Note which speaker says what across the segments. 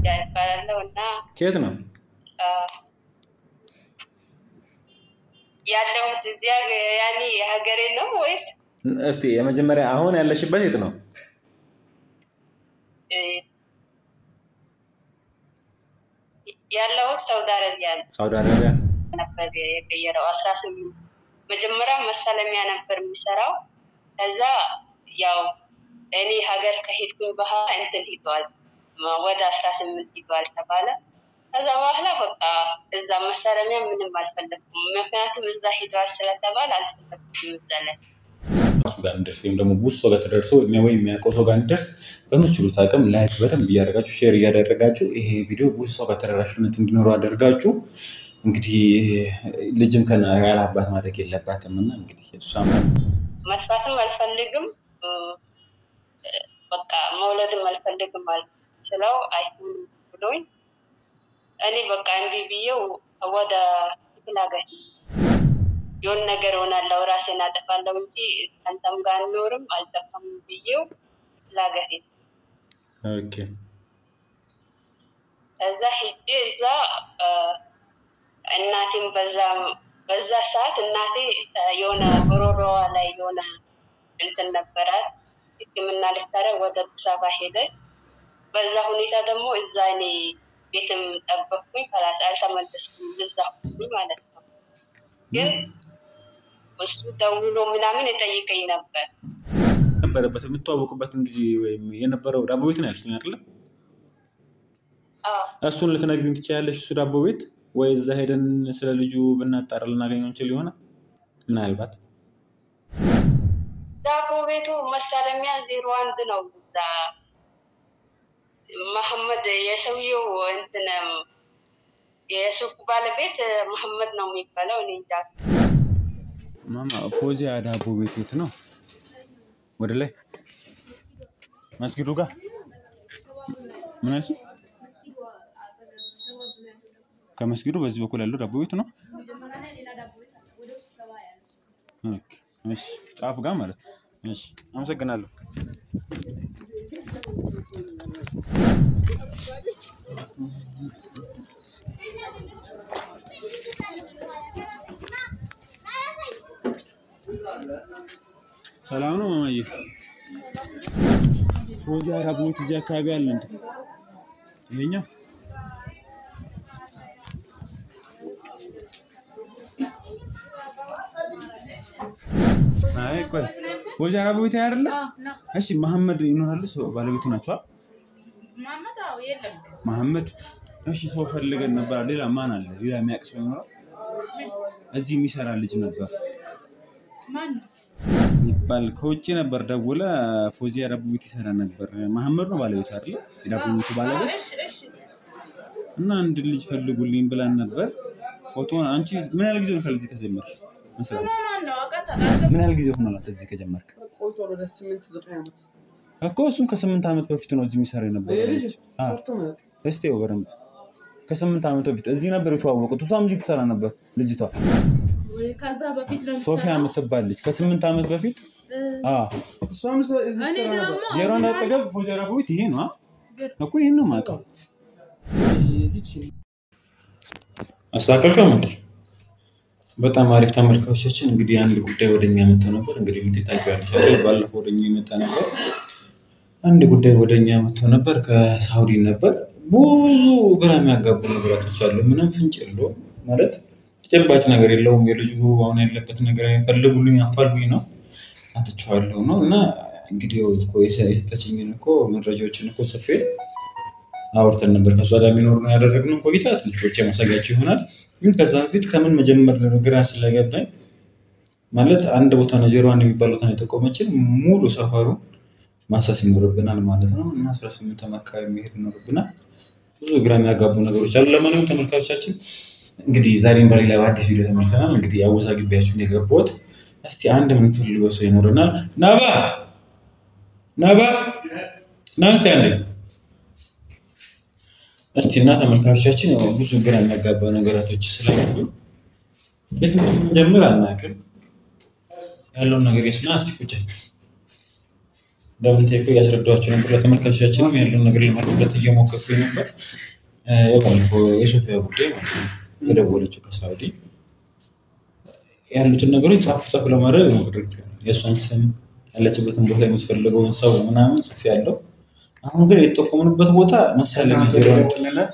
Speaker 1: ይባላለሁ እና
Speaker 2: ከየት ነው?
Speaker 1: አ፣ ያለሁት እዚያ ያኔ ሀገሬ ነው ወይስ
Speaker 2: እስቲ የመጀመሪያ አሁን ያለሽበት የት ነው?
Speaker 1: እ፣ ያለሁት ሳውዲ አረቢያ
Speaker 2: ሳውዲ አረቢያ።
Speaker 1: ነበር የቀየረው አስራ ስምንት መጀመሪያ መሳለሚያ ነበር የሚሰራው። ከዛ ያው እኔ ሀገር ከሄድኩኝ በኋላ እንትን ሂዷል ወደ አስራ ስምንት ሂዷል ተባለ። ከዛ በኋላ በቃ እዛ መሳለሚያ ምንም አልፈለግኩም። ምክንያቱም እዛ ሂዷል ስለተባለ አልፈለግኩም እዛ ላይ
Speaker 2: እሱ ጋር እንደርስ ወይም ደግሞ ብዙ ሰው ጋር ተደርሶ ወይም የሚያውቀው ሰው ጋር እንደርስ በምችሉት አቅም ላይክ በደንብ እያደረጋችሁ ሼር እያደረጋችሁ ይሄ ቪዲዮ ብዙ ሰው ጋር ተደራሽነት እንዲኖረው አደርጋችሁ እንግዲህ ልጅም ከና ያለ አባት ማደግ የለባትም እና እንግዲህ እሷም
Speaker 1: መስራትም አልፈልግም እ፣ በቃ መውለድም አልፈልግም ማለት ስለው አይሆንም ብሎኝ እኔ በቃ እምቢ ብዬው ወደ ክፍለ ሀገር የሆነ ነገር ሆናለሁ ራሴን አጠፋለሁ እንጂ ከአንተም ጋር አልኖርም አልጠፋም ብዬው ክፍለ ሀገር ሄድኩ።
Speaker 2: ኦኬ
Speaker 1: እዛ ሄጄ እዛ እ፣ እናቴም በዛ በዛ ሰዓት እናቴ እ፣ የሆነ ጉሮሮዋ ላይ የሆነ እንትን ነበራት ሕክምና ልታደርግ ወደ አዲስ አበባ ሄደች። በዛ ሁኔታ ደግሞ እዛ እኔ ቤትም ጠበቅኩኝ። ከላስ አልተመለስኩም እዛ ሁኝ ማለት ነው። ግን እሱ ደውሎ ምናምን የጠይቀኝ ነበር።
Speaker 2: ነበረበት የምትዋወቁበትን ጊዜ ወይም የነበረው ዳቦ ቤት ነው ያልሽኝ አይደለ?
Speaker 1: አዎ
Speaker 2: እሱን ልትነግሪኝ ትችያለሽ? እሱ ዳቦ ቤት ወይ እዛ ሄደን ስለ ልጁ ብናጣራ ልናገኘው እንችል ይሆናል ምናልባት።
Speaker 1: ዳቦ ቤቱ መሳለሚያ ዜሮ አንድ ነው። እዛ መሐመድ የሰውየው እንትን የሱቁ ባለቤት መሐመድ ነው የሚባለው። እኔ እንጃ
Speaker 2: ማማ ፎዚያ ዳቦ ቤት የት ነው? ወደ ላይ መስጊዱ ጋር ምን አልሽኝ? ከመስጊዱ በዚህ በኩል ያለው ዳቦ ቤት ነው። ኦኬ፣ እሺ፣ ጫፍ ጋር ማለት ነው። እሺ፣ አመሰግናለሁ። ሰላም ነው ማማዬ? ፎዚያ ዳቦ ቤት እዚህ አካባቢ አለ እንዴ? ይሄኛው አይ ቆይ ፎዚያ ዳቦ ቤት አይደለ? እሺ መሐመድ ይኖራሉ? ሰው ባለቤቱ ናቸው?
Speaker 3: ማመት አዎ፣ የለም
Speaker 2: መሐመድ እሺ፣ ሰው ፈልገን ነበር። ሌላ ማን አለ? ሌላ የሚያውቅ ሰው ይኖራል? እዚህ የሚሰራ ልጅ ነበር
Speaker 3: ማን ነው?
Speaker 2: የሚባል ከውጭ ነበር ደውለ ፎዚያ ዳቦ ቤት ይሰራ ነበር። መሐመድ ነው ባለቤቱ አይደለ? የዳቦ ቤቱ ባለቤት
Speaker 3: እሺ እሺ
Speaker 2: እና አንድ ልጅ ፈልጉልኝ ብላን ነበር። ፎቶን አንቺ ምን ያህል ጊዜ ሆናል እዚህ ከጀመርክ መስራት?
Speaker 3: ስሟ ማን ነው? አውቃታለሁ።
Speaker 2: ምን ያህል ጊዜ ሆናል አንተ እዚህ ከጀመርክ?
Speaker 4: ቆይቷል ወደ ስምንት ዘጠኝ ዓመት
Speaker 2: እኮ እሱም ከስምንት ዓመት በፊት ነው እዚህ የሚሰራ የነበረ
Speaker 4: ልጅ
Speaker 2: ልጅ። አዎ።
Speaker 4: ሰርቶ ማለት
Speaker 2: እስቲ ይኸው በደንብ ከስምንት ዓመት በፊት እዚህ ነበር የተዋወቁት። እሷም እዚህ ትሰራ ነበር ልጅቷ
Speaker 3: ወይ ከዛ በፊት ነው
Speaker 2: ሶፊያ የምትባል ልጅ ከስምንት ዓመት በፊት አዎ።
Speaker 4: እሷም እዛ- እዚህ
Speaker 3: እኔ
Speaker 4: ትሰራ
Speaker 3: ደግሞ
Speaker 4: ነበር።
Speaker 2: ዜሮ አንድ አጠገብ ፎዚያ ዳቦ ቤት ይሄ ነው አ?
Speaker 3: ዜሮ
Speaker 2: እኮ ይህን ነው የማውቀው።
Speaker 4: ልጅ
Speaker 2: አስተካከልከው እንዴ? በጣም አሪፍ ተመልካቾቻችን፣ እንግዲህ አንድ ጉዳይ ወደኛ መጥቶ ነበር። እንግዲህ ምን ታውቂዋለሽ አይደል? ባለፈው ወደኛ የመጣ ነበር። አንድ ጉዳይ ወደኛ መጥቶ ነበር፣ ከሳውዲ ነበር። ብዙ ግራ የሚያጋቡ ነገራቶች አሉ። ምንም ፍንጭ የለውም ማለት ተጨባጭ ነገር የለውም። የልጁ አሁን ያለበት ነገር ፈልጉልኝ፣ አፋልጉኝ ነው አትችዋለሁ ነው እና እንግዲህ ያው እኮ የሰጠችኝን እኮ መረጃዎችን እኮ ጽፌ አውርተን ነበር ከእሷ ጋር የሚኖር ነው ያደረግነው ቆይታ ትንሽ ቆይቼ ማሳያችሁ ይሆናል። ግን ከዛ በፊት ከምን መጀመር ግራ ስለገባኝ ማለት አንድ ቦታ ነው ዜሮ አንድ የሚባል ቦታ ነው የጠቆመችን ሙሉ ሰፈሩ ማሳስ ይኖርብናል ማለት ነው እና አስራ ስምንት አካባቢ መሄድ ይኖርብናል። ብዙ ግራ የሚያጋቡ ነገሮች አሉ። ለማንኛውም ተመልካቾቻችን እንግዲህ ዛሬም በሌላ በአዲስ ቪዲዮ ተመልሰናል። እንግዲህ አወዛግቢያችሁን የገባሁት እስቲ አንድ የምንፈልገው ሰው ይኖረናል። ናባ ናባ ና እስቲ አንዴ እስቲ እና ተመልካቾቻችን ያው ብዙ ግራ የሚያጋባ ነገራቶች ስላሉ የት እንደምንጀምር አናውቅም። ያለውን ነገር የስና እስቲ ቁጭ እንደምንጠይቁ እያስረዳኋቸው ነበር። ለተመልካቾቻችንም ያለውን ነገር ለማስረዳት እየሞከርኩኝ ነበር። እ፣ ያው ባለፈው የሶፊያ ጉዳይ ማለት ነው የደወለችው ከሳውዲ ያሉትን ነገሮች ጻፍ ጻፍ ለማድረግ ሞክር የእሷን ስም ያለችበትን ቦታ የምትፈልገውን ሰው ምናምን ጽፍ ያለው አሁን ግን የተጠቆምንበት ቦታ መሳለሚያ ዜሮ አንድ
Speaker 4: ደውልለት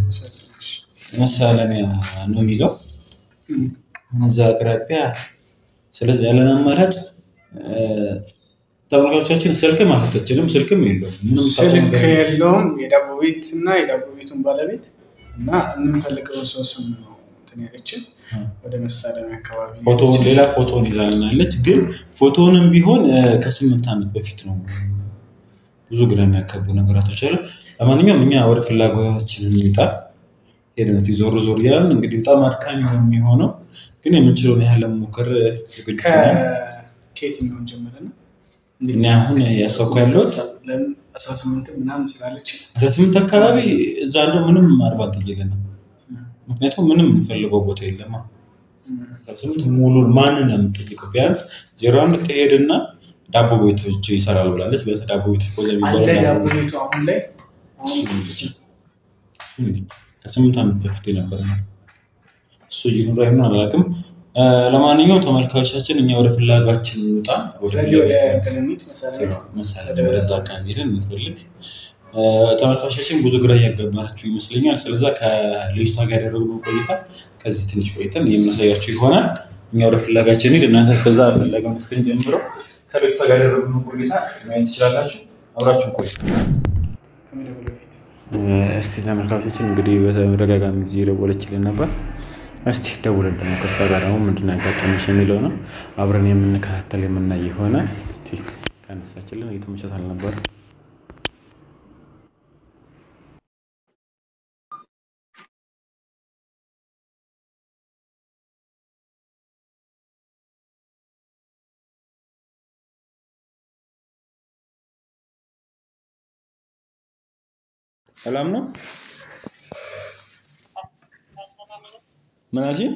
Speaker 2: መሳለሚያ ነው የሚለው እዛ አቅራቢያ። ስለዚህ ያለን አማራጭ እ፣ ተመልካቾቻችን ስልክም አልሰጠችንም፣ ስልክም የለውም ምንም
Speaker 4: ስልክ
Speaker 2: ነገር
Speaker 4: የለውም። የዳቦ ቤት እና የዳቦ ቤቱን ባለቤት እና የምንፈልገውን ሰው ስም ነው እንትን ያለችን ወደ መሳለሚያ አካባቢ
Speaker 2: ፎቶውን
Speaker 4: ያለችን።
Speaker 2: ሌላ ፎቶውን ይዛልናለች። ግን ፎቶውንም ቢሆን እ፣ ከስምንት ዓመት በፊት ነው። ብዙ ግራ የሚያጋቡ ነገራቶች አሉ። ለማንኛውም እኛ ወደ ፍላጎታችን እንምጣ። ሄድነት ዞር ዞር እያልን እንግዲህ በጣም አድካሚ ነው የሚሆነው፣ ግን የምንችለውን ያህል ለመሞከር ዝግጁ ነን።
Speaker 4: ከ- ከየትኛውን ጀምረ ነው
Speaker 2: እኔ አሁን ያሰብኩ ያለሁት
Speaker 4: ለምን አስራ ስምንት ምናምን ስላለች
Speaker 2: አስራ ስምንት አካባቢ እዛ እንደው ምንም አድቫንቴጅ የለንም። ምክንያቱም ምንም የምንፈልገው ቦታ የለማ። አስራ ስምንት ሙሉን ማንን ነው የምንጠይቀው? ቢያንስ ዜሮ አንድ ከሄድና ዳቦ ቤቶች ይሰራል ብላለች። ቢያንስ ዳቦ ቤቶች ኮዛ
Speaker 4: አለ
Speaker 2: የሚባለው
Speaker 4: ዳቦ
Speaker 2: ዳቦ
Speaker 4: ቤቱ አሁን ላይ አሁን
Speaker 2: እሱ ነው። ከስምንት ዓመት በፊት የነበረ ነው። እሱ ይኑር አይኑር አላውቅም። እ፣ ለማንኛውም ተመልካቾቻችን እኛ ወደ ፍላጋችን እንውጣ። ወደ
Speaker 4: ስለዚህ ወደ
Speaker 2: ፍላጋችን
Speaker 4: እንትን እንሂድ መሳለሚያ
Speaker 2: መሳለሚያ ወደዛ አካባቢ ሄደን እንፈልግ። እ፣ ተመልካቾቻችን ብዙ ግራ እያጋባናችሁ ይመስለኛል። ስለዛ ከልጅቷ ጋር ያደረግነው ቆይታ ከዚህ ትንሽ ቆይተን የምናሳያችሁ ይሆናል። እኛ ወደ ፍላጋችን ሄድ፣ እናንተ እስከዛ ፍላጋውን እስክንጀምረው ከልጅቷ ጋር ያደረግነው ቆይታ ማየት ትችላላችሁ። አብራችሁ ቆይ።
Speaker 4: ከመደወል በፊት
Speaker 2: እስቲ ተመልካቾችን እንግዲህ በተደጋጋሚ ጊዜ ደወለችልን ነበር። እስቲ ደውለን ደግሞ ከሷ ጋር ደግሞ ምንድን ነው ያጋጠመሽ የሚለው ነው አብረን የምንከታተል የምናይ የሆነ እስቲ ካነሳችልን እየተመቻት አልነበር። ሰላም ነው። ምን አልሽኝ?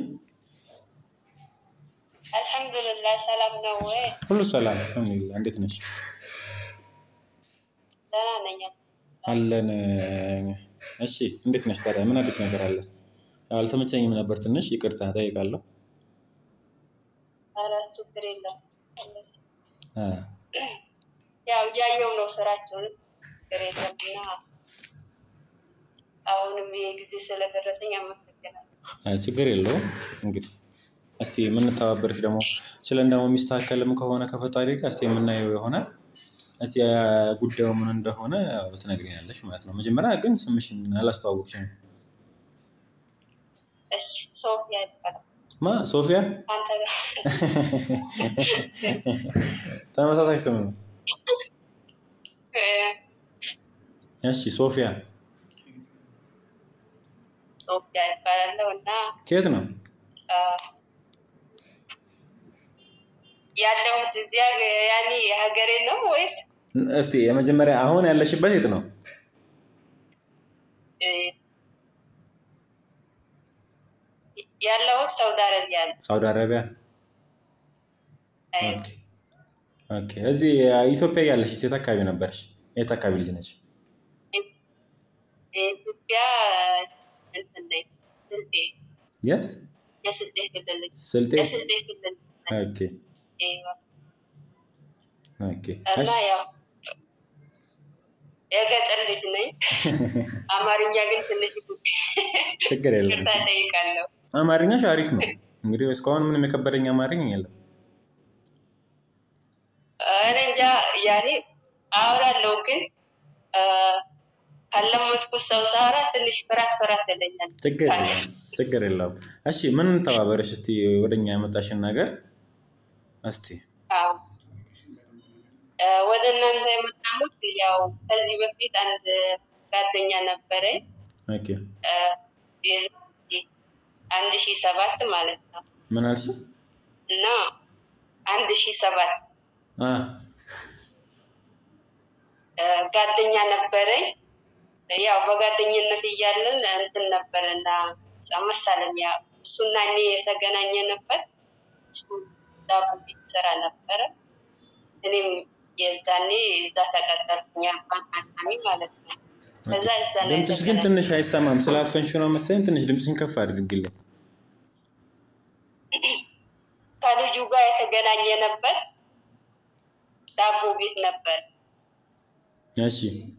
Speaker 1: አልሐምዱሊላህ ሰላም ነው ወይ?
Speaker 2: ሁሉ ሰላም አልሐምዱሊላህ። እንዴት ነሽ?
Speaker 1: ደህና ነኝ።
Speaker 2: አለን። እሺ እንዴት ነሽ ታዲያ? ምን አዲስ ነገር አለ? ያው አልተመቸኝም ነበር ትንሽ ይቅርታ ጠይቃለሁ።
Speaker 1: ኧረ ችግር የለም።
Speaker 2: አ፣
Speaker 1: ያው እያየው ነው ስራቸውን ችግር የለም እና አሁንም ይሄ ጊዜ ስለደረሰኝ አመሰግናለሁ።
Speaker 2: አይ ችግር የለውም። እንግዲህ እስቲ የምንተባበርሽ ደግሞ ስለ እንደሞ የሚስተካከልም ከሆነ ከፈጣሪ ጋር እስቲ የምናየው የሆነ እስቲ ያ ጉዳዩ ምን እንደሆነ ያው ትነግሪኛለሽ ማለት ነው። መጀመሪያ ግን ስምሽን አላስተዋወቅሽም።
Speaker 1: እሺ ሶፊያ ይባላል።
Speaker 2: ማ ሶፊያ?
Speaker 1: አንተ ጋር
Speaker 2: ተመሳሳይ ስም ነው።
Speaker 1: እ፣
Speaker 2: እሺ ሶፊያ
Speaker 1: ሶፊያ ይባላለሁ እና
Speaker 2: ከየት ነው?
Speaker 1: አ፣ ያለሁት እዚያ ያኔ ሀገሬ ነው ወይስ
Speaker 2: እስቲ የመጀመሪያ አሁን ያለሽበት የት ነው?
Speaker 1: እ፣ ያለሁት ሳውዲ አረቢያ ነው።
Speaker 2: ሳውዲ አረቢያ።
Speaker 1: አይ፣
Speaker 2: ኦኬ ኦኬ። እዚህ ኢትዮጵያ ያለሽ የት አካባቢ ነበርሽ? የት አካባቢ ልጅ ነች?
Speaker 1: የኢትዮጵያ እንትን ነኝ ስልጤ
Speaker 2: የት?
Speaker 1: የስልጤ ክልል ነኝ።
Speaker 2: ስልጤ።
Speaker 1: የስልጤ ክልል ነኝ።
Speaker 2: ኦኬ
Speaker 1: ይኸው።
Speaker 2: ኦኬ።
Speaker 1: እና ያው የገጠር ልጅ ነኝ። አማርኛ ግን ትንሽ
Speaker 2: ችግር የለም።
Speaker 1: ቅርታ ጠይቃለሁ።
Speaker 2: አማርኛሽ አሪፍ ነው። እንግዲህ እስካሁን ምንም የከበደኝ አማርኛ የለም።
Speaker 1: እኔ እንጃ ያኔ አወራለሁ ግን አ፣ ካለመጥኩት ሰው ሳወራ ትንሽ ፍራት ፍራት ይለኛል።
Speaker 2: ችግር የለም። ችግር የለውም። እሺ ምን እንተባበረሽ እስቲ ወደኛ ያመጣሽን ነገር እስቲ
Speaker 1: አዎ። አ፣ ወደ እናንተ የመጣሁት ያው ከዚህ በፊት አንድ ጓደኛ ነበረኝ
Speaker 2: ኦኬ።
Speaker 1: አ፣ የዛሬ አንድ ሺህ ሰባት ማለት ነው
Speaker 2: ምን አልሽ?
Speaker 1: እና አንድ ሺህ ሰባት
Speaker 2: አ
Speaker 1: አ፣ ጓደኛ ነበረኝ። ያው በጓደኝነት እያለን እንትን ነበር እና መሳለሚያ እሱና እኔ የተገናኘንበት እሱ ዳቦ ቤት ስራ ነበረ። እኔም የዛኔ እዛ ተቀጠርኩኝ አጋጣሚ ማለት ነው። ከዛ እዛ ነው
Speaker 2: ድምፅሽ ግን
Speaker 1: የተገናኘ-
Speaker 2: ትንሽ አይሰማም። ስላፈንሽ ነው መሰለኝ። ትንሽ ድምፅሽን ከፍ አድርግልኝ።
Speaker 1: ከልጁ ጋር የተገናኘንበት ዳቦ ቤት ነበር
Speaker 2: እሺ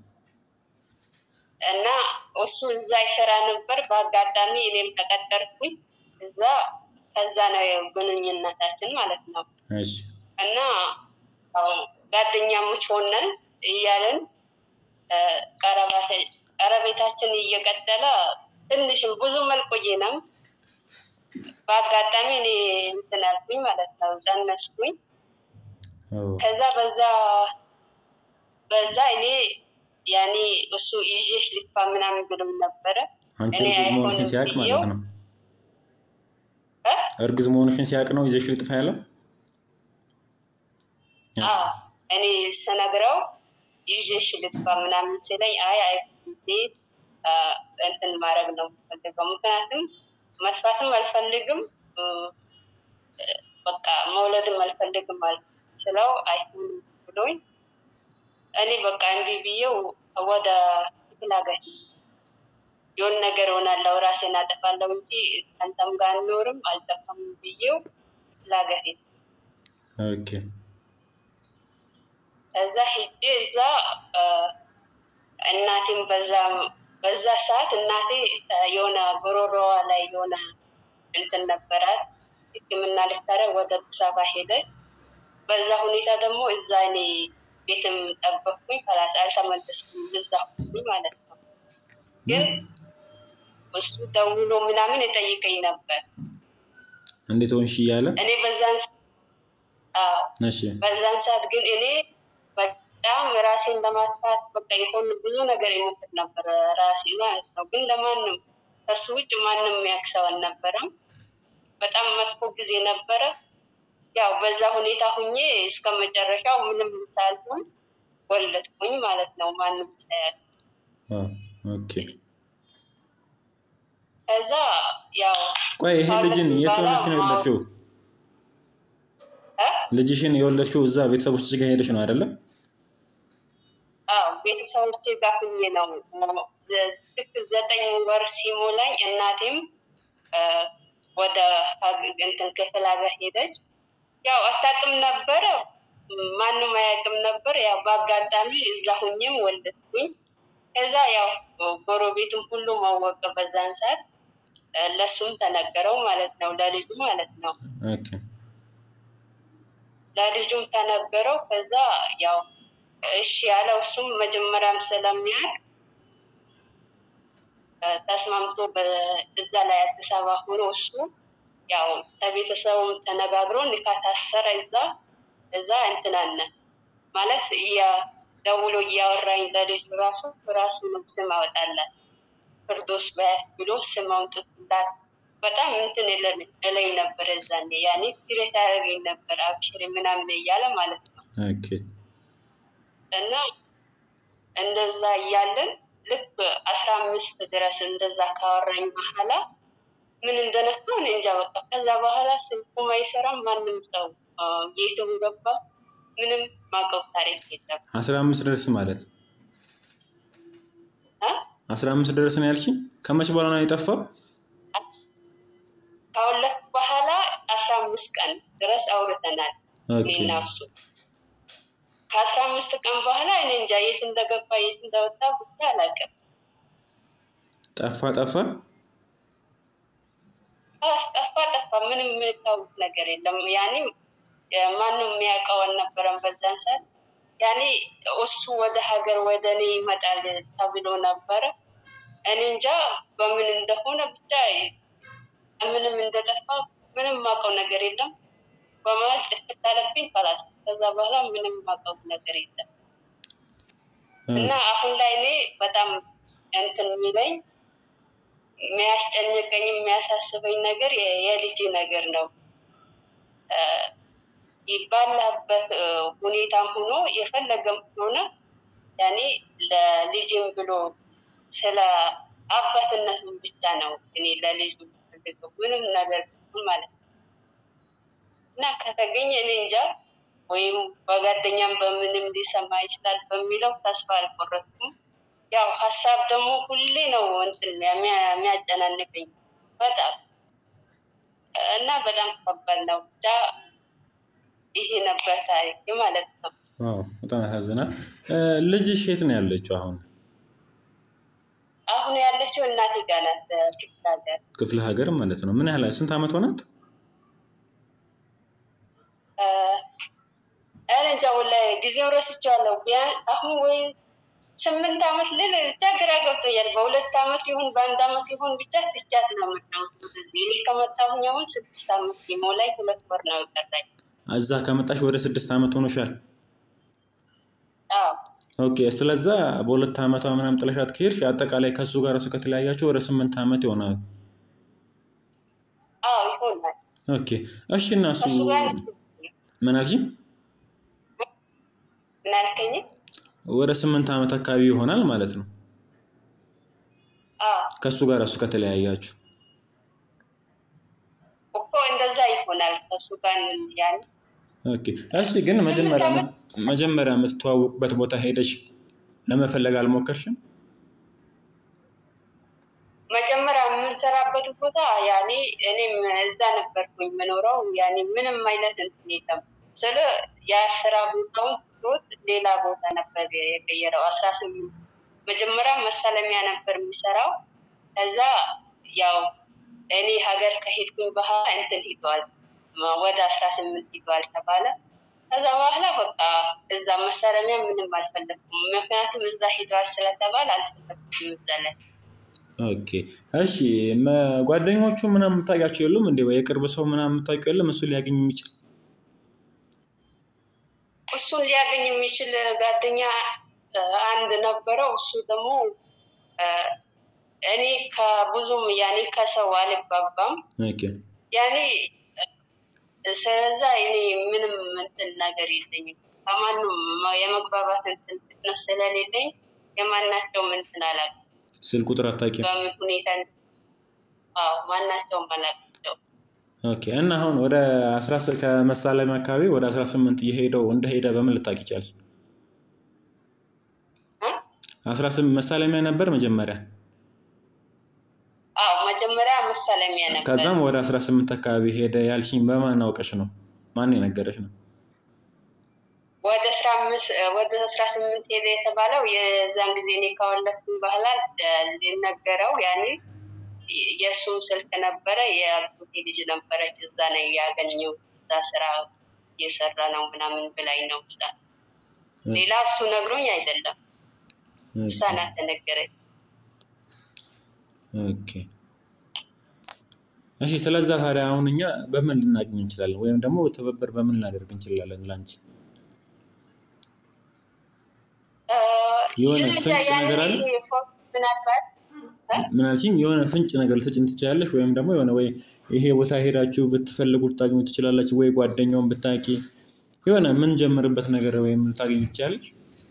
Speaker 1: እና እሱ እዛ ይሰራ ነበር። በአጋጣሚ እኔም ተቀጠርኩኝ እዛ። ከዛ ነው ያው ግንኙነታችን ማለት ነው።
Speaker 2: እሺ
Speaker 1: እና ያው ጓደኛሞች ሆነን እያለን እ፣ ቀረባተ- ቀረቤታችን እየቀጠለ ትንሽም ብዙም አልቆየንም። በአጋጣሚ እኔ እንትን አልኩኝ ማለት ነው፣ ጸነስኩኝ።
Speaker 2: ኦ፣
Speaker 1: ከዛ በዛ በዛ እኔ ያኔ እሱ ይዤሽ ልጥፋ ምናምን ብሎም ነበረ።
Speaker 2: አንቺ
Speaker 1: እኔ
Speaker 2: እርጉዝ መሆንሽን
Speaker 1: አይሆንም
Speaker 2: ሲያውቅ
Speaker 1: ብዬው
Speaker 2: ማለት ነው።
Speaker 1: እ?
Speaker 2: እርጉዝ መሆንሽን ሲያውቅ ነው ይዘሽ ልጥፋ ያለው።
Speaker 1: አዎ እኔ ስነግረው ይዤሽ ልጥፋ ምናምን ሲለኝ አይ አይ ብዬ አ፣ እንትን ማድረግ ነው የምፈልገው። ምክንያቱም መስፋትም አልፈልግም እ፣ በቃ መውለድም አልፈልግም አለ ስለው አይሆንም ብሎኝ እኔ በቃ እምቢ ብዬው ወደ ክፍለ ሀገር የሆነ ነገር ሆናለሁ ራሴን አጠፋለሁ እንጂ አንተም ጋር አልኖርም አልጠፋም ብዬው ክፍለ ሀገር ሄድኩ።
Speaker 2: ኦኬ
Speaker 1: እዛ ሂጄ እዛ አ፣ እናቴም በዛ በዛ ሰዓት እናቴ አ፣ የሆነ ጉሮሮዋ ላይ የሆነ እንትን ነበራት ሕክምና ልታደርግ ወደ አዲስ አበባ ሄደች። በዛ ሁኔታ ደግሞ እዛ እኔ ቤትም ጠበቅኩኝ። ከላስ አልተመለስኩም። እዛ ሁኝ ማለት ነው። ግን እሱ ደውሎ ምናምን የጠይቀኝ ነበር።
Speaker 2: እንዴት ሆንሽ እያለ
Speaker 1: እኔ በዛን አዎ
Speaker 2: እሺ
Speaker 1: በዛን ሰዓት ግን እኔ በጣም ራሴን ለማጥፋት በቃ የሆኑ ብዙ ነገር የሞክር ነበር ራሴ ማለት ነው። ግን ለማንም ከሱ ውጭ ማንም የሚያውቅ ሰው አልነበረም። በጣም መጥፎ ጊዜ ነበረ። ያው በዛ ሁኔታ ሁኜ እስከ መጨረሻው ምንም ሳልሆን ወለድኩኝ ማለት ነው። ማንም ሳያል
Speaker 2: ኦ፣ ኦኬ
Speaker 1: ከዛ ያው
Speaker 2: ቆይ ይሄ ልጅን የት ሆነሽ ነው የወለድሽው?
Speaker 1: እ?
Speaker 2: ልጅሽን የወለድሽው እዛ ቤተሰቦችሽ ጋር ሄደሽ ነው አይደለ?
Speaker 1: አዎ ቤተሰቦቼ ጋር ሁኜ ነው ዘ- ልክ ዘጠኝ ወር ሲሞላኝ እናቴም እ፣ ወደ ሀግ- እንትን ክፍለ ሀገር ሄደች። ያው አታውቅም ነበረ፣ ማንም አያውቅም ነበር። ያው በአጋጣሚ እዛ ሁኜም ወለድኩኝ። ከዛ ያው ጎረቤትም ሁሉ ማወቀ በዛን ሰዓት እ፣ ለሱም ተነገረው ማለት ነው፣ ለልጁ ማለት ነው።
Speaker 2: ኦኬ
Speaker 1: ለልጁም ተነገረው። ከዛ ያው እሺ ያለው እሱም መጀመሪያም ስለሚያውቅ እ፣ ተስማምቶ በ- እዛ ላይ አዲስ አበባ ሆኖ እሱ ያው ከቤተሰቡም ተነጋግሮ ኒካ ታሰረ። እዛ እዛ እንትናነ ማለት እያ- ደውሎ እያወራኝ ለልጁ ራሱ ራሱ ነው ስም አወጣላት ፍርዶስ በያት ብሎ ስም አውጥቶላት በጣም እንትን እለ- እለኝ ነበር። እዛኔ ያኔ ትሬት ያደረገኝ ነበር አብሽሪ ምናምን እያለ ማለት ነው።
Speaker 2: ኦኬ
Speaker 1: እና እንደዛ እያለን ልክ አስራ አምስት ድረስ እንደዛ ካወራኝ በኋላ ምን እንደነካው እኔ እንጃ በቃ ከዛ በኋላ ስልኩም አይሰራም። ማንም ሰው አ፣ የትም ገባ ምንም ማቀው ታሪክ የለም።
Speaker 2: አስራ አምስት ድረስ ማለት
Speaker 1: አ?
Speaker 2: አስራ አምስት ድረስ ነው ያልሽኝ? ከመቼ በኋላ ነው የጠፋው?
Speaker 1: ከሁለት በኋላ አስራ አምስት ቀን ድረስ አውርተናል
Speaker 2: ኦኬ
Speaker 1: እኔና እሱ። ከአስራ አምስት ቀን በኋላ እኔ እንጃ የት እንደገባ የት እንደወጣ ብቻ አላውቅም።
Speaker 2: ጠፋ ጠፋ።
Speaker 1: አስጠፋ ጠፋ። ምንም የምታውቅ ነገር የለም። ያኔ ማንም የሚያውቀው አልነበረም በዛን ሰዓት። ያኔ እሱ ወደ ሀገር ወደ እኔ ይመጣል ተብሎ ነበረ። እኔ እንጃ በምን እንደሆነ ብቻ ምንም እንደጠፋ ምንም የማውቀው ነገር የለም። በመሀል ጥፍት አለብኝ ከላስ ከዛ በኋላ ምንም የማውቀው ነገር የለም። እና አሁን ላይ እኔ በጣም እንትን የሚለኝ የሚያስጨንቀኝ የሚያሳስበኝ ነገር የ- የልጄ ነገር ነው። እ፣ ባለበት እ፣ ሁኔታም ሆኖ የፈለገም ሆነ ያኔ ለልጅም ብሎ ስለ አባትነቱን ብቻ ነው እኔ ለልጁ ፈልገው ምንም ነገር ቢሆን ማለት ነው። እና ከተገኘ እኔ እንጃ ወይም በጓደኛም በምንም ሊሰማ ይችላል በሚለው ተስፋ አልቆረጥኩም። ያው ሀሳብ ደግሞ ሁሌ ነው እንትን የሚያ- የሚያጨናንቀኝ በጣም እና በጣም ከባድ ነው። ብቻ ይሄ ነበር ታሪክ ማለት ነው።
Speaker 2: ዋው በጣም ያሳዝናል። እ፣ ልጅሽ የት ነው ያለችው አሁን?
Speaker 1: አሁን ያለችው እናቴ ጋር ናት ክፍለ ሀገር።
Speaker 2: ክፍለ ሀገር ማለት ነው። ምን ያህል ስንት ዓመት ሆናት?
Speaker 1: እ፣ ኧረ እንጃ ወላሂ ጊዜው ረስቼዋለሁ። ቢያንስ አሁን ወይ ስምንት ዓመት ልል ብቻ ግራ ገብቶኛል። በሁለት ዓመት ይሁን በአንድ ዓመት ይሁን ብቻ ትቻት ነው የምታወት ወደዚህ። እኔ ከመጣሁኝ አሁን ስድስት ዓመት ሊሞላኝ ሁለት ወር ነው የቀረኝ።
Speaker 2: እዛ ከመጣሽ ወደ ስድስት ዓመት ሆኖሻል።
Speaker 1: አዎ
Speaker 2: ኦኬ ስለዛ በሁለት ዓመቷ ምናምን ጥለሻት ከሄድሽ አጠቃላይ ከእሱ ጋር እሱ ከተለያያችሁ ወደ ስምንት ዓመት ይሆናል።
Speaker 1: አዎ ይሆናል።
Speaker 2: ኦኬ እሺ። እና እሱ
Speaker 1: ከእሱ ጋር
Speaker 2: ምን አልሽኝ?
Speaker 1: ምን አልከኝ?
Speaker 2: ወደ ስምንት ዓመት አካባቢ ይሆናል ማለት ነው
Speaker 1: አዎ
Speaker 2: ከእሱ ጋር እሱ ከተለያያችሁ።
Speaker 1: እኮ እንደዛ ይሆናል። ከእሱ ጋር ያን
Speaker 2: ኦኬ እሺ። ግን መጀመሪያ መጀመሪያ የምትተዋወቁበት ቦታ ሄደሽ ለመፈለግ አልሞከርሽም?
Speaker 1: መጀመሪያ የምንሰራበት ቦታ ያኔ እኔም እዛ ነበርኩኝ የምኖረው። ያኔ ምንም አይነት እንትን የለም ስለ የስራ ቦታውን ትቶት ሌላ ቦታ ነበር የቀየረው። አስራ ስምንት መጀመሪያ መሳለሚያ ነበር የሚሰራው። ከዛ ያው እኔ ሀገር ከሄድኩኝ በኋላ እንትን ሂዷል ወደ አስራ ስምንት ሂዷል ተባለ። ከዛ በኋላ በቃ እዛ መሳለሚያ ምንም አልፈለግኩም። ምክንያቱም እዛ ሂዷል ስለተባል አልፈለግኩም እዛ ላይ
Speaker 2: ኦኬ እሺ። መ- ጓደኞቹ ምናምን የምታውቂያቸው የሉም እንዴ? ወይ የቅርብ ሰው ምናምን የምታውቂው የለም እሱ ሊያገኝ የሚችል
Speaker 1: እሱን ሊያገኝ የሚችል ጓደኛ እ፣ አንድ ነበረው። እሱ ደግሞ እ፣ እኔ ከብዙም ያኔ ከሰው አልግባባም
Speaker 2: ኦኬ
Speaker 1: ያኔ እ፣ ስለዛ እኔ ምንም እንትን ነገር የለኝም ከማንም የመግባባት እንትን ፍጥነት ስለሌለኝ የማናቸውም እንትን አላውቅም።
Speaker 2: ስልክ ቁጥር አታውቂም?
Speaker 1: በምን ሁኔታ አዎ ማናቸውም አላውቃቸውም።
Speaker 2: ኦኬ እና አሁን ወደ አስራ ስ- ከመሳለሚያ አካባቢ ወደ አስራ ስምንት እየሄደው እንደሄደ በምን ልታውቂ ቻልሽ?
Speaker 1: እ?
Speaker 2: አስራ ስምንት መሳለሚያ ነበር መጀመሪያ፣
Speaker 1: አዎ መጀመሪያ መሳለሚያ ነበር።
Speaker 2: ከዛም ወደ አስራ ስምንት አካባቢ ሄደ ያልሽኝ በማን አውቀሽ ነው? ማን የነገረሽ ነው?
Speaker 1: ወደ አስራ አምስት ወደ አስራ ስምንት ሄደ የተባለው የዛን ጊዜ እኔ ከወለድኩኝ በኋላ እ፣ ሊነገረው ያኔ የእሱም ስልክ ነበረ። የአጎቴ ልጅ ነበረች እዛ ነው ያገኘው። እዛ ስራ እየሰራ ነው ምናምን ብላኝ ነው እዛ። ሌላ እሱ ነግሮኝ አይደለም፣ እሷ ናት ተነገረኝ።
Speaker 2: ኦኬ እሺ። ስለዛ ታዲያ አሁን እኛ በምን ልናገኝ እንችላለን? ወይም ደግሞ ትብብር በምን ልናደርግ እንችላለን ላንቺ?
Speaker 1: እ፣
Speaker 2: የሆነ
Speaker 1: ይሁን እንጂ
Speaker 2: ፍንጭ
Speaker 1: ያኔ
Speaker 2: ነገር አለ?
Speaker 1: ፎቶ ምናልባት እ?
Speaker 2: ምን አልሽኝ? የሆነ ፍንጭ ነገር ልትሰጪን ትችላለሽ? ወይም ደግሞ የሆነ ወይ ይሄ ቦታ ሄዳችሁ ብትፈልጉ ልታገኙ ትችላላችሁ፣ ወይ ጓደኛውን ብታቂ የሆነ ምን ጀምርበት ነገር ወይም ልታገኙ ትችላለሽ?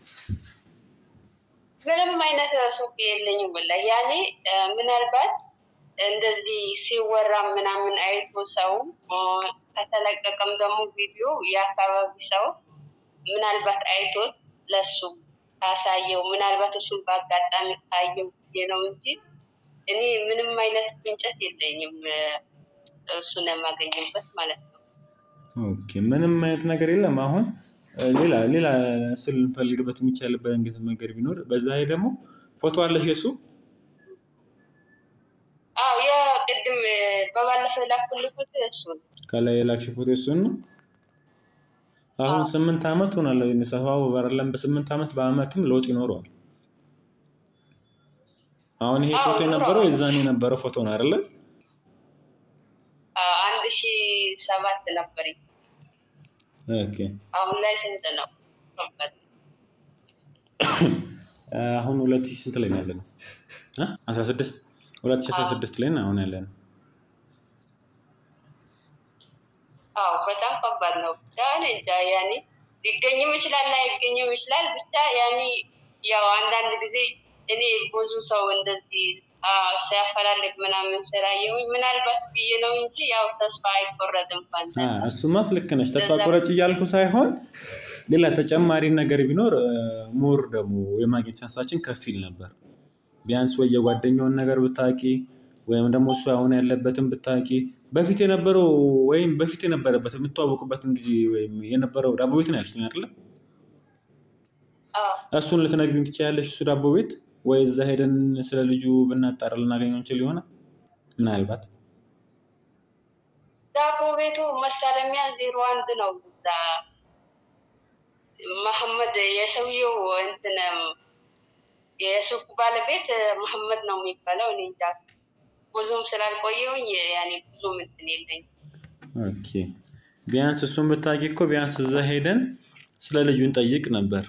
Speaker 1: ምንም አይነት ሱቅ የለኝም ወላሂ። ያኔ እ፣ ምናልባት እንደዚህ ሲወራ ምናምን አይቶ ሰው እ፣ ከተለቀቀም ደግሞ ቪዲዮ የአካባቢ ሰው ምናልባት አይቶት ለሱ ካሳየው ምናልባት እሱን በአጋጣሚ ካየው ብዬ ነው እንጂ እኔ ምንም አይነት ፍንጨት የለኝም እ፣ እሱን የማገኝበት ማለት ነው።
Speaker 2: ኦኬ ምንም አይነት ነገር የለም። አሁን እ፣ ሌላ ሌላ እሱ ልንፈልግበት የሚቻልበት እንግዲህ ነገር ቢኖር በዛ ላይ ደግሞ ፎቶ አለሽ የሱ
Speaker 1: አዎ የቅድም እ፣ በባለፈው የላኩልህ ፎቶ እሱ ነው።
Speaker 2: ከላይ የላክሽ ፎቶ እሱን ነው። አሁን
Speaker 1: አዎ።
Speaker 2: ስምንት ዓመት ሆናለሁ የሚሰፋው በረለም በስምንት ዓመት በአመትም ለውጥ ይኖረዋል። አሁን ይሄ
Speaker 1: አዎ፣
Speaker 2: ፎቶ የነበረው
Speaker 1: ይኖረዋል።
Speaker 2: የዛን የነበረው ፎቶ ነው አይደለ?
Speaker 1: አ- አንድ ሺ ሰባት ነበረኝ።
Speaker 2: ኦኬ
Speaker 1: አሁን ላይ ስንት ነው?
Speaker 2: አሁን ሁለት ሺህ ስንት ላይ ነው ያለነው? እ? አስራ ስድስት ሁለት ሺህ አስራ ስድስት ላይ ነው አሁን ያለነው።
Speaker 1: አዎ በጣም ከባድ ነው። ብቻ እኔ እንጃ ያኔ ሊገኝም ይችላል ላይገኝም ይችላል። ብቻ ያኔ ያው አንዳንድ ጊዜ እኔ ብዙ ሰው እንደዚህ አዎ፣ ሲያፈላልግ ምናምን ስላየሁኝ ምናልባት ብዬ ነው እንጂ ያው ተስፋ አይቆረጥም። ፋንታ
Speaker 2: አ፣ እሱማስ ልክ ነች። ተስፋ ቆረጭ እያልኩ ሳይሆን ሌላ ተጨማሪ ነገር ቢኖር ሞር ደግሞ የማግኘት ቻንሳችን ከፍ ይል ነበር። ቢያንስ ወይ የጓደኛውን ነገር ብታቂ ወይም ደግሞ እሱ አሁን ያለበትን ብታቂ በፊት የነበረው ወይም በፊት የነበረበት የምትዋወቁበትን ጊዜ ወይም የነበረው ዳቦ ቤት ነው ያልሽኝ አይደለ?
Speaker 1: አዎ፣
Speaker 2: እሱን ልትነግሪኝ ትችያለሽ? እሱ ዳቦ ቤት ወይ እዛ ሄደን ስለ ልጁ ብናጣራ ልናገኘው እንችል ይሆናል ምናልባት
Speaker 1: ዳቦ ቤቱ መሳለሚያ ዜሮ አንድ ነው። እዛ መሐመድ የሰውየው እንትን የሱቁ ባለቤት መሐመድ ነው የሚባለው። እኔ እንጃ ብዙም ስላልቆየሁኝ ያኔ ብዙም እንትን የለኝም።
Speaker 2: ኦኬ ቢያንስ እሱን ብታውቂ እኮ ቢያንስ እዛ ሄደን ስለ ልጁን ጠይቅ ነበር።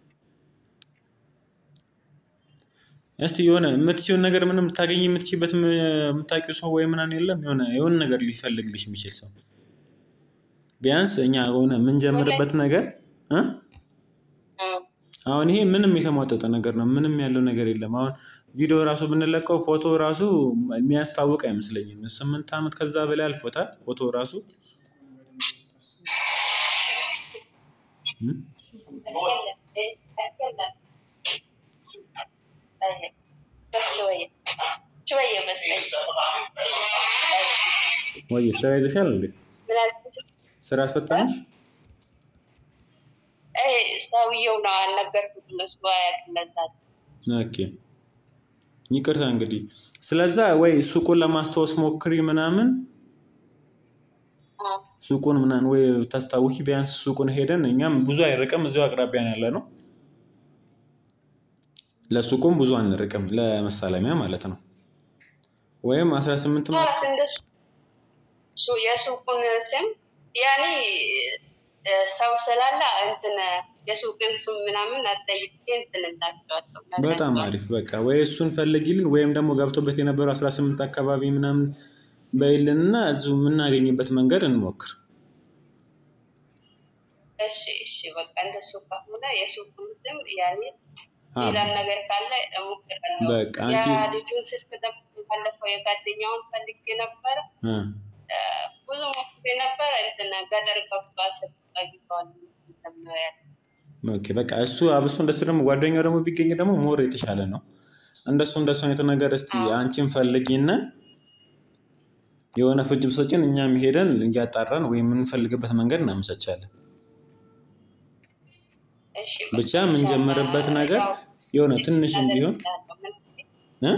Speaker 2: እስቲ የሆነ የምትችይውን ነገር ምንም ልታገኝ የምትችይበት ም- የምታውቂው ሰው ወይ ምናምን የለም? የሆነ የሆነ ነገር ሊፈልግልሽ የሚችል ሰው ቢያንስ እኛ የሆነ የምንጀምርበት ነገር እ
Speaker 1: እም፣
Speaker 2: አሁን ይሄ ምንም የተሟጠጠ ነገር ነው። ምንም ያለው ነገር የለም። አሁን ቪዲዮ ራሱ ብንለቀው ፎቶ ራሱ የሚያስታውቅ አይመስለኝም። ስምንት ዓመት ከዛ በላይ አልፎታል ፎቶ ራሱ እ?
Speaker 1: شوية شوية بس
Speaker 2: ወይ ስራ ይዘሻል እንዴ?
Speaker 1: من الكتب
Speaker 2: ስራ አስፈታንሽ?
Speaker 1: ايه ሰውየው ነው አልነገርኩት እነሱ አያውቅለታል
Speaker 2: ኦኬ ይቅርታ እንግዲህ ስለዛ ወይ ሱቁን ለማስታወስ ሞክሪ ምናምን ሱቁን ምናምን ወይ ታስታውሺ ቢያንስ ሱቁን ሄደን እኛም ብዙ አይርቅም እዚሁ አቅራቢያ ነው ያለ ነው ለሱቁም ብዙ አንርቅም ለመሳለሚያ ማለት ነው ወይም አስራ ስምንት
Speaker 1: خلاص እንደሱ እሱ የሱቁን ስም ያኔ እ፣ ሰው ስላለ እንትን የሱቅን ስም ምናምን አጠይቄ እንትን እላቸዋለሁ
Speaker 2: በጣም አሪፍ በቃ ወይ እሱን ፈልጊልን ወይም ደግሞ ገብቶበት የነበረው አስራ ስምንት አካባቢ ምናምን በይልን እና እዚሁ የምናገኝበት መንገድ እንሞክር
Speaker 1: እሺ እሺ በቃ እንደሱ ከሆነ የሱቁን ስም ያኔ
Speaker 2: አ፣
Speaker 1: ሌላም ነገር ካለ እሞክራለሁ።
Speaker 2: በቃ አንቺ-
Speaker 1: የልጁን ስልክ ደግሞ ባለፈው የጓደኛውን ፈልጌ ነበረ
Speaker 2: እ፣
Speaker 1: እ፣ ብዙ ሞክሬ ነበረ እንትን ገጠር ገብቷ ስልክ ቀይቷል ነው ያለ
Speaker 2: ኦኬ በቃ እሱ አብሶ እንደሱ ደግሞ ጓደኛው ደግሞ ቢገኝ ደግሞ ሞር የተሻለ ነው። እንደሱ እንደሱ አይነት ነገር እስቲ
Speaker 1: አዎ።
Speaker 2: አንቺን ፈልጊና የሆነ ፍጅ ብሰጭን እኛም ሄደን እያጣራን ወይም የምንፈልግበት መንገድ እናመቻቻለን።
Speaker 1: እሺ
Speaker 2: ብቻ የምንጀምርበት ነገር የሆነ ትንሽም ቢሆን እ?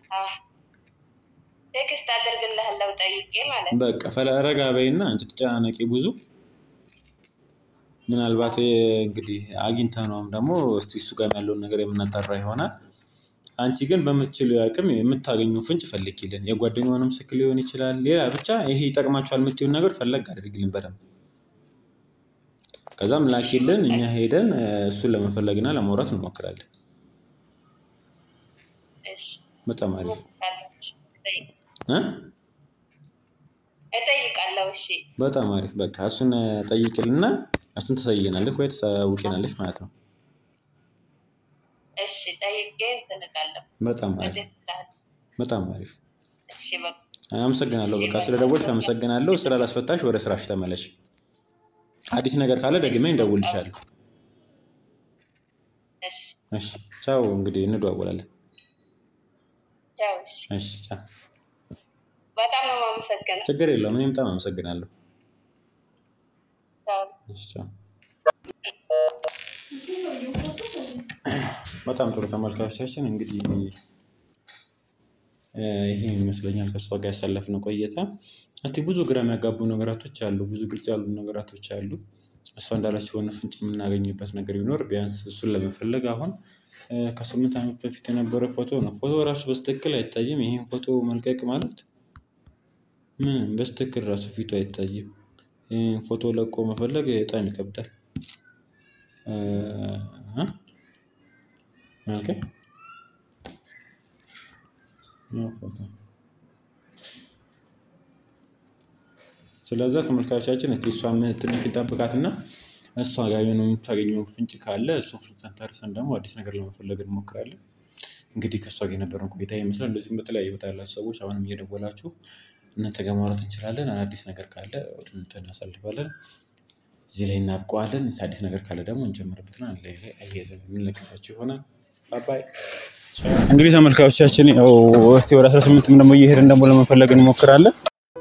Speaker 1: ቴክስት አደርግልሃለሁ ጠይቄ ማለት ነው።
Speaker 2: በቃ ፈላ ረጋ በይና አንቺ ተጨናነቂ ብዙ ምናልባት እ፣ እንግዲህ አግኝተ ነውም ደግሞ እስቲ እሱ ጋር ያለውን ነገር የምናጣራ ይሆናል። አንቺ ግን በምትችሉ አቅም የምታገኘው ፍንጭ ፈልጊልን። የጓደኛውንም ስልክ ሊሆን ይችላል። ሌላ ብቻ ይሄ ይጠቅማችኋል የምትይውን ነገር ፈለግ አድርግልን በደንብ። ከዛም ላኪልን፣ እኛ ሄደን እ፣ እሱን ለመፈለግና ለማውራት እንሞክራለን።
Speaker 1: እሺ
Speaker 2: በጣም አሪፍ
Speaker 1: እሞክራለሁ። እሺ፣ እጠይቅ-
Speaker 2: እ?
Speaker 1: እጠይቃለሁ። እሺ
Speaker 2: በጣም አሪፍ በቃ እሱን እ፣ ጠይቅልና እሱን ተሰይናለች ወይ ተሳውቂናለች ማለት ነው።
Speaker 1: እሺ ጠይቄ እንትን እላለሁ።
Speaker 2: በጣም አሪፍ
Speaker 1: እንዴት እላለሁ?
Speaker 2: በጣም አሪፍ
Speaker 1: እሺ በቃ
Speaker 2: አመሰግናለሁ። በቃ ስለ ደወልሽ አመሰግናለሁ። ስራ ላስፈታሽ፣ ወደ ስራሽ ተመለሽ። አዲስ ነገር ካለ ደግሜ እንደውልልሻለሁ።
Speaker 1: እሺ
Speaker 2: እሺ ቻው። እንግዲህ እንደዋወላለን።
Speaker 1: ቻው። እሺ
Speaker 2: እሺ ቻው።
Speaker 1: በጣም ነው የማመሰግነው።
Speaker 2: ችግር የለውም። እኔም በጣም አመሰግናለሁ።
Speaker 1: ቻው።
Speaker 2: እሺ ቻው። በጣም ጥሩ ተመልካቾቻችን እንግዲህ እ፣ ይሄ ይመስለኛል ከእሷ ጋር ያሳለፍነው ቆይታ። እስቲ ብዙ ግራ የሚያጋቡ ነገራቶች አሉ፣ ብዙ ግልጽ ያሉ ነገራቶች አሉ። እሷ እንዳለችው የሆነ ፍንጭ የምናገኝበት ነገር ቢኖር ቢያንስ እሱን ለመፈለግ አሁን እ፣ ከስምንት ዓመት በፊት የነበረ ፎቶ ነው። ፎቶ ራሱ በስትክክል አይታይም። ይህን ፎቶ መልቀቅ ማለት ምንም በስትክክል ራሱ ፊቱ አይታይም። ይህን ፎቶ ለቆ መፈለግ በጣም ይከብዳል። እ፣ እ? መልኬ ያው ፎቶ ስለዛ ተመልካቾቻችን እስቲ እሷ ትንሽ ይጠብቃትና እሷ ጋር የሆነ የምታገኘው ፍንጭ ካለ እሱን ፍንጭ ተንተርሰን ደግሞ አዲስ ነገር ለመፈለግ እንሞክራለን። እንግዲህ ከእሷ ጋር የነበረን ቆይታ ይመስላል። እንደዚሁም በተለያዩ ቦታ ያላችሁ ሰዎች አሁንም እየደወላችሁ እናንተ ጋር ማውራት እንችላለን። አዲስ ነገር ካለ ወደ እናንተ እናሳልፋለን። እዚህ ላይ እናብቀዋለን። አዲስ ነገር ካለ ደግሞ እንጀምርበትና አንድ ላይ ላይ አያይዘን የምንለቅላችሁ ይሆናል። ባባይ እንግዲህ ተመልካቾቻችን ያው እስቲ ወደ 18 ደግሞ እየሄድን ደግሞ ለመፈለግ እንሞክራለን።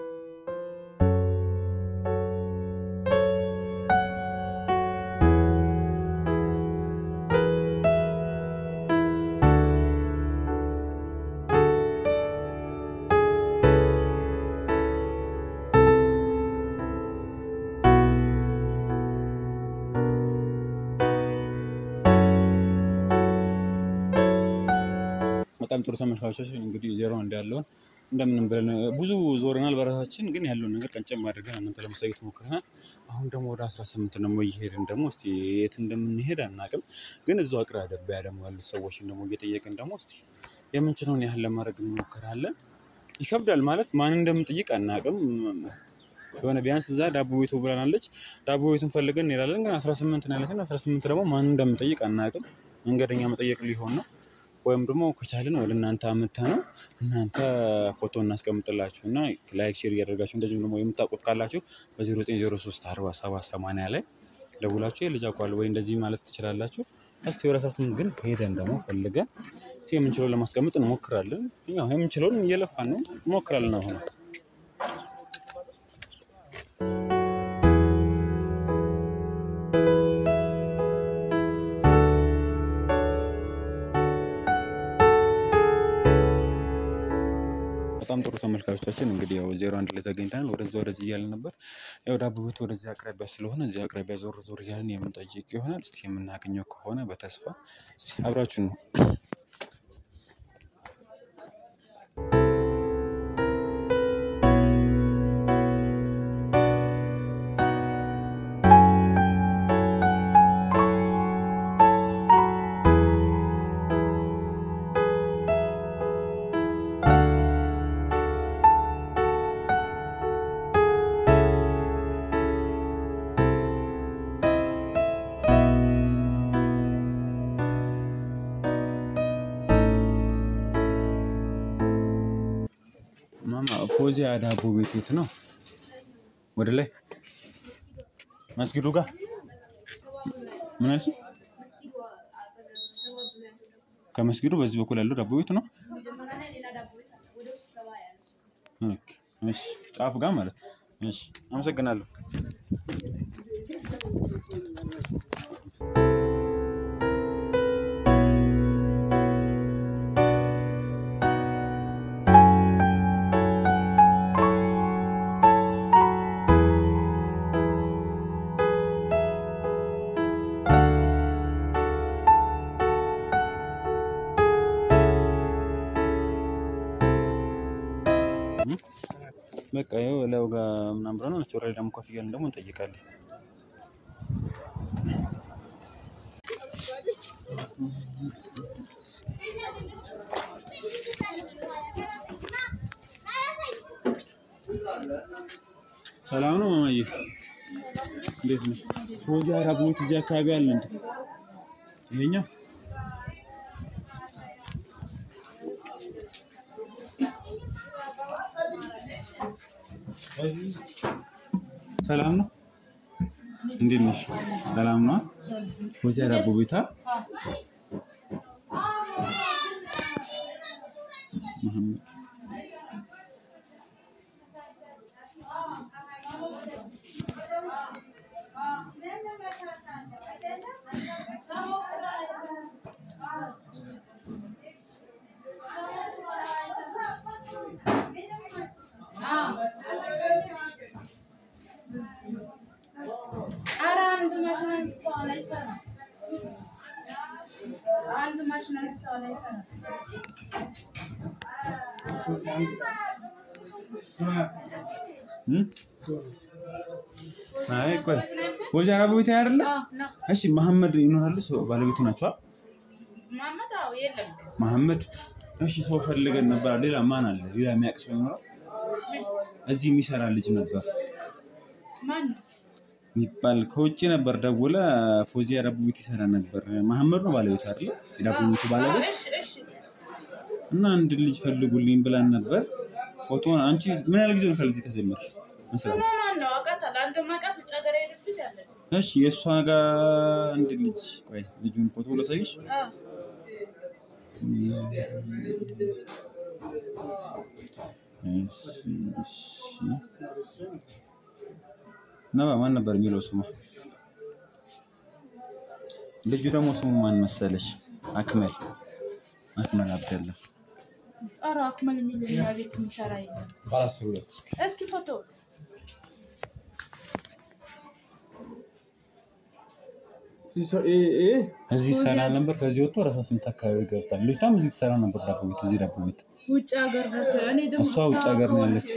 Speaker 2: በጣም ጥሩ ተመልካቾቻችን እንግዲህ ዜሮ አንድ ያለውን እንደምንም ብለን ብዙ ዞረናል በራሳችን ግን ያለውን ነገር ቀንጨም አድርገን እናንተ ለማሳየት ሞክረናል። አሁን ደግሞ ወደ 18 ደግሞ እየሄድን ደግሞ እስቲ የት እንደምንሄድ አናውቅም። ግን እዛው አቅራቢያ ደግሞ ያሉት ሰዎችን ደግሞ እየጠየቅን ደግሞ እስቲ የምንችለውን ያህል ለማድረግ እንሞክራለን። ይከብዳል ማለት ማን እንደምንጠይቅ አናውቅም። የሆነ ቢያንስ እዛ ዳቦ ቤቱ ብላናለች። ዳቦ ቤቱን ፈልገን እንሄዳለን። ግን 18 ነው ያለችን። 18 ደግሞ ማን እንደምንጠይቅ አናውቅም። መንገደኛ መጠየቅ ሊሆን ነው ወይም ደግሞ ከቻልን ወደ እናንተ አምጥተ ነው እናንተ ፎቶ እናስቀምጥላችሁ እና ላይክ ሼር እያደርጋችሁ እንደዚሁም ደግሞ የምታውቁት ካላችሁ በ0903 47 80 ላይ ደውላችሁ የልጅ አቋል ወይ እንደዚህ ማለት ትችላላችሁ። እስቲ ወደ 18 ግን ሄደን ደግሞ ፈልገን እስቲ የምንችለውን ለማስቀመጥ እንሞክራለን። ያው የምንችለውን እየለፋን ነው እንሞክራለን አሁን በጣም ጥሩ ተመልካቾቻችን እንግዲህ ያው ዜሮ አንድ ላይ ተገኝተናል። ወደዛ ወደዚህ እያልን ነበር። ያው ዳቦ ቤቱ ወደዚህ አቅራቢያ ስለሆነ እዚህ አቅራቢያ ዞር ዞር እያልን የምንጠይቅ ይሆናል። እስቲ የምናገኘው ከሆነ በተስፋ እስቲ አብራችሁ ነው። ማማ ፎዚያ ዳቦ ቤት የት ነው? ወደ ላይ መስጊዱ ጋር ምን አልሽኝ? ከመስጊዱ በዚህ በኩል ያለው ዳቦ ቤት ነው። ኦኬ፣ እሺ፣ ጫፍ ጋር ማለት ነው። እሺ፣ አመሰግናለሁ። በቃ ይኸው ላዩ ጋር ምናምን ብለናል። እስኪ ወረድ ደግሞ ከፍ እያልን ደግሞ እንጠይቃለን። ሰላም ነው ማማዬ፣ እንዴት ነው? ፎዚያ ዳቦ ቤት እዚህ አካባቢ አለ እንዴ? ይሄኛው ሰላም ነው። እንዴት ነሽ? ሰላም ነው። ፎዚያ ዳቦ ቤታ መሐመድ
Speaker 3: ኧረ አንድ ማሽን አንስተዋል አይሰራም። አንድ ማሽን አንስተዋል አይሰራም።
Speaker 2: እም? አይ ቆይ ፎዚያ ዳቦ ቤት አይደለ?
Speaker 3: አዎ፣ ነው።
Speaker 2: እሺ መሐመድ ይኖራሉ? ሰው ባለቤቱ ናቸው?
Speaker 3: ማመት አዎ፣ የለም
Speaker 2: መሐመድ እሺ፣ ሰው ፈልገን ነበር። ሌላ ማን አለ? ሌላ የሚያውቅ ሰው ይኖራል? እዚህ የሚሰራ ልጅ ነበር
Speaker 3: ማን ነው?
Speaker 2: የሚባል ከውጭ ነበር ደውለ ፎዚያ ዳቦ ቤት ይሰራ ነበር። መሐመድ ነው ባለቤቱ አይደለ? የዳቦ ቤቱ ባለቤት
Speaker 3: እሺ፣ እሺ።
Speaker 2: እና አንድ ልጅ ፈልጉልኝ ብላን ነበር። ፎቶን አንቺ ምን ያህል ጊዜ ነው ከዚህ ከጀመር መስራት?
Speaker 3: ስሟ ማን ነው? አውቃታለሁ። አንተ ማውቃት ውጭ ሀገር የሄደች ልጅ አለች።
Speaker 2: እሺ የእሷ ጋር አንድ ልጅ ቆይ ልጁን ፎቶ ላሳይሽ።
Speaker 3: አዎ።
Speaker 2: እሺ እሺ ነባ ማን ነበር የሚለው ስሙ? ልጁ ደግሞ ስሙ ማን መሰለሽ? አክመል አክመል አብደላ
Speaker 3: ኧረ አክመል የሚል እኛ ቤት የሚሰራ የለም።
Speaker 2: ባላስብ ሁለት
Speaker 3: እስኪ ፎቶ
Speaker 2: እዚህ ሰራ ነበር። ከዚህ ወጥቶ ራሳ ስምንት አካባቢ ገብታል። ልጅቷም እዚህ ትሰራ ነበር ዳቦ ቤት፣ እዚህ ዳቦ ቤት።
Speaker 3: ውጭ ሀገር ናት። እኔ ደግሞ
Speaker 2: እሷ ውጭ ሀገር ነው ያለች።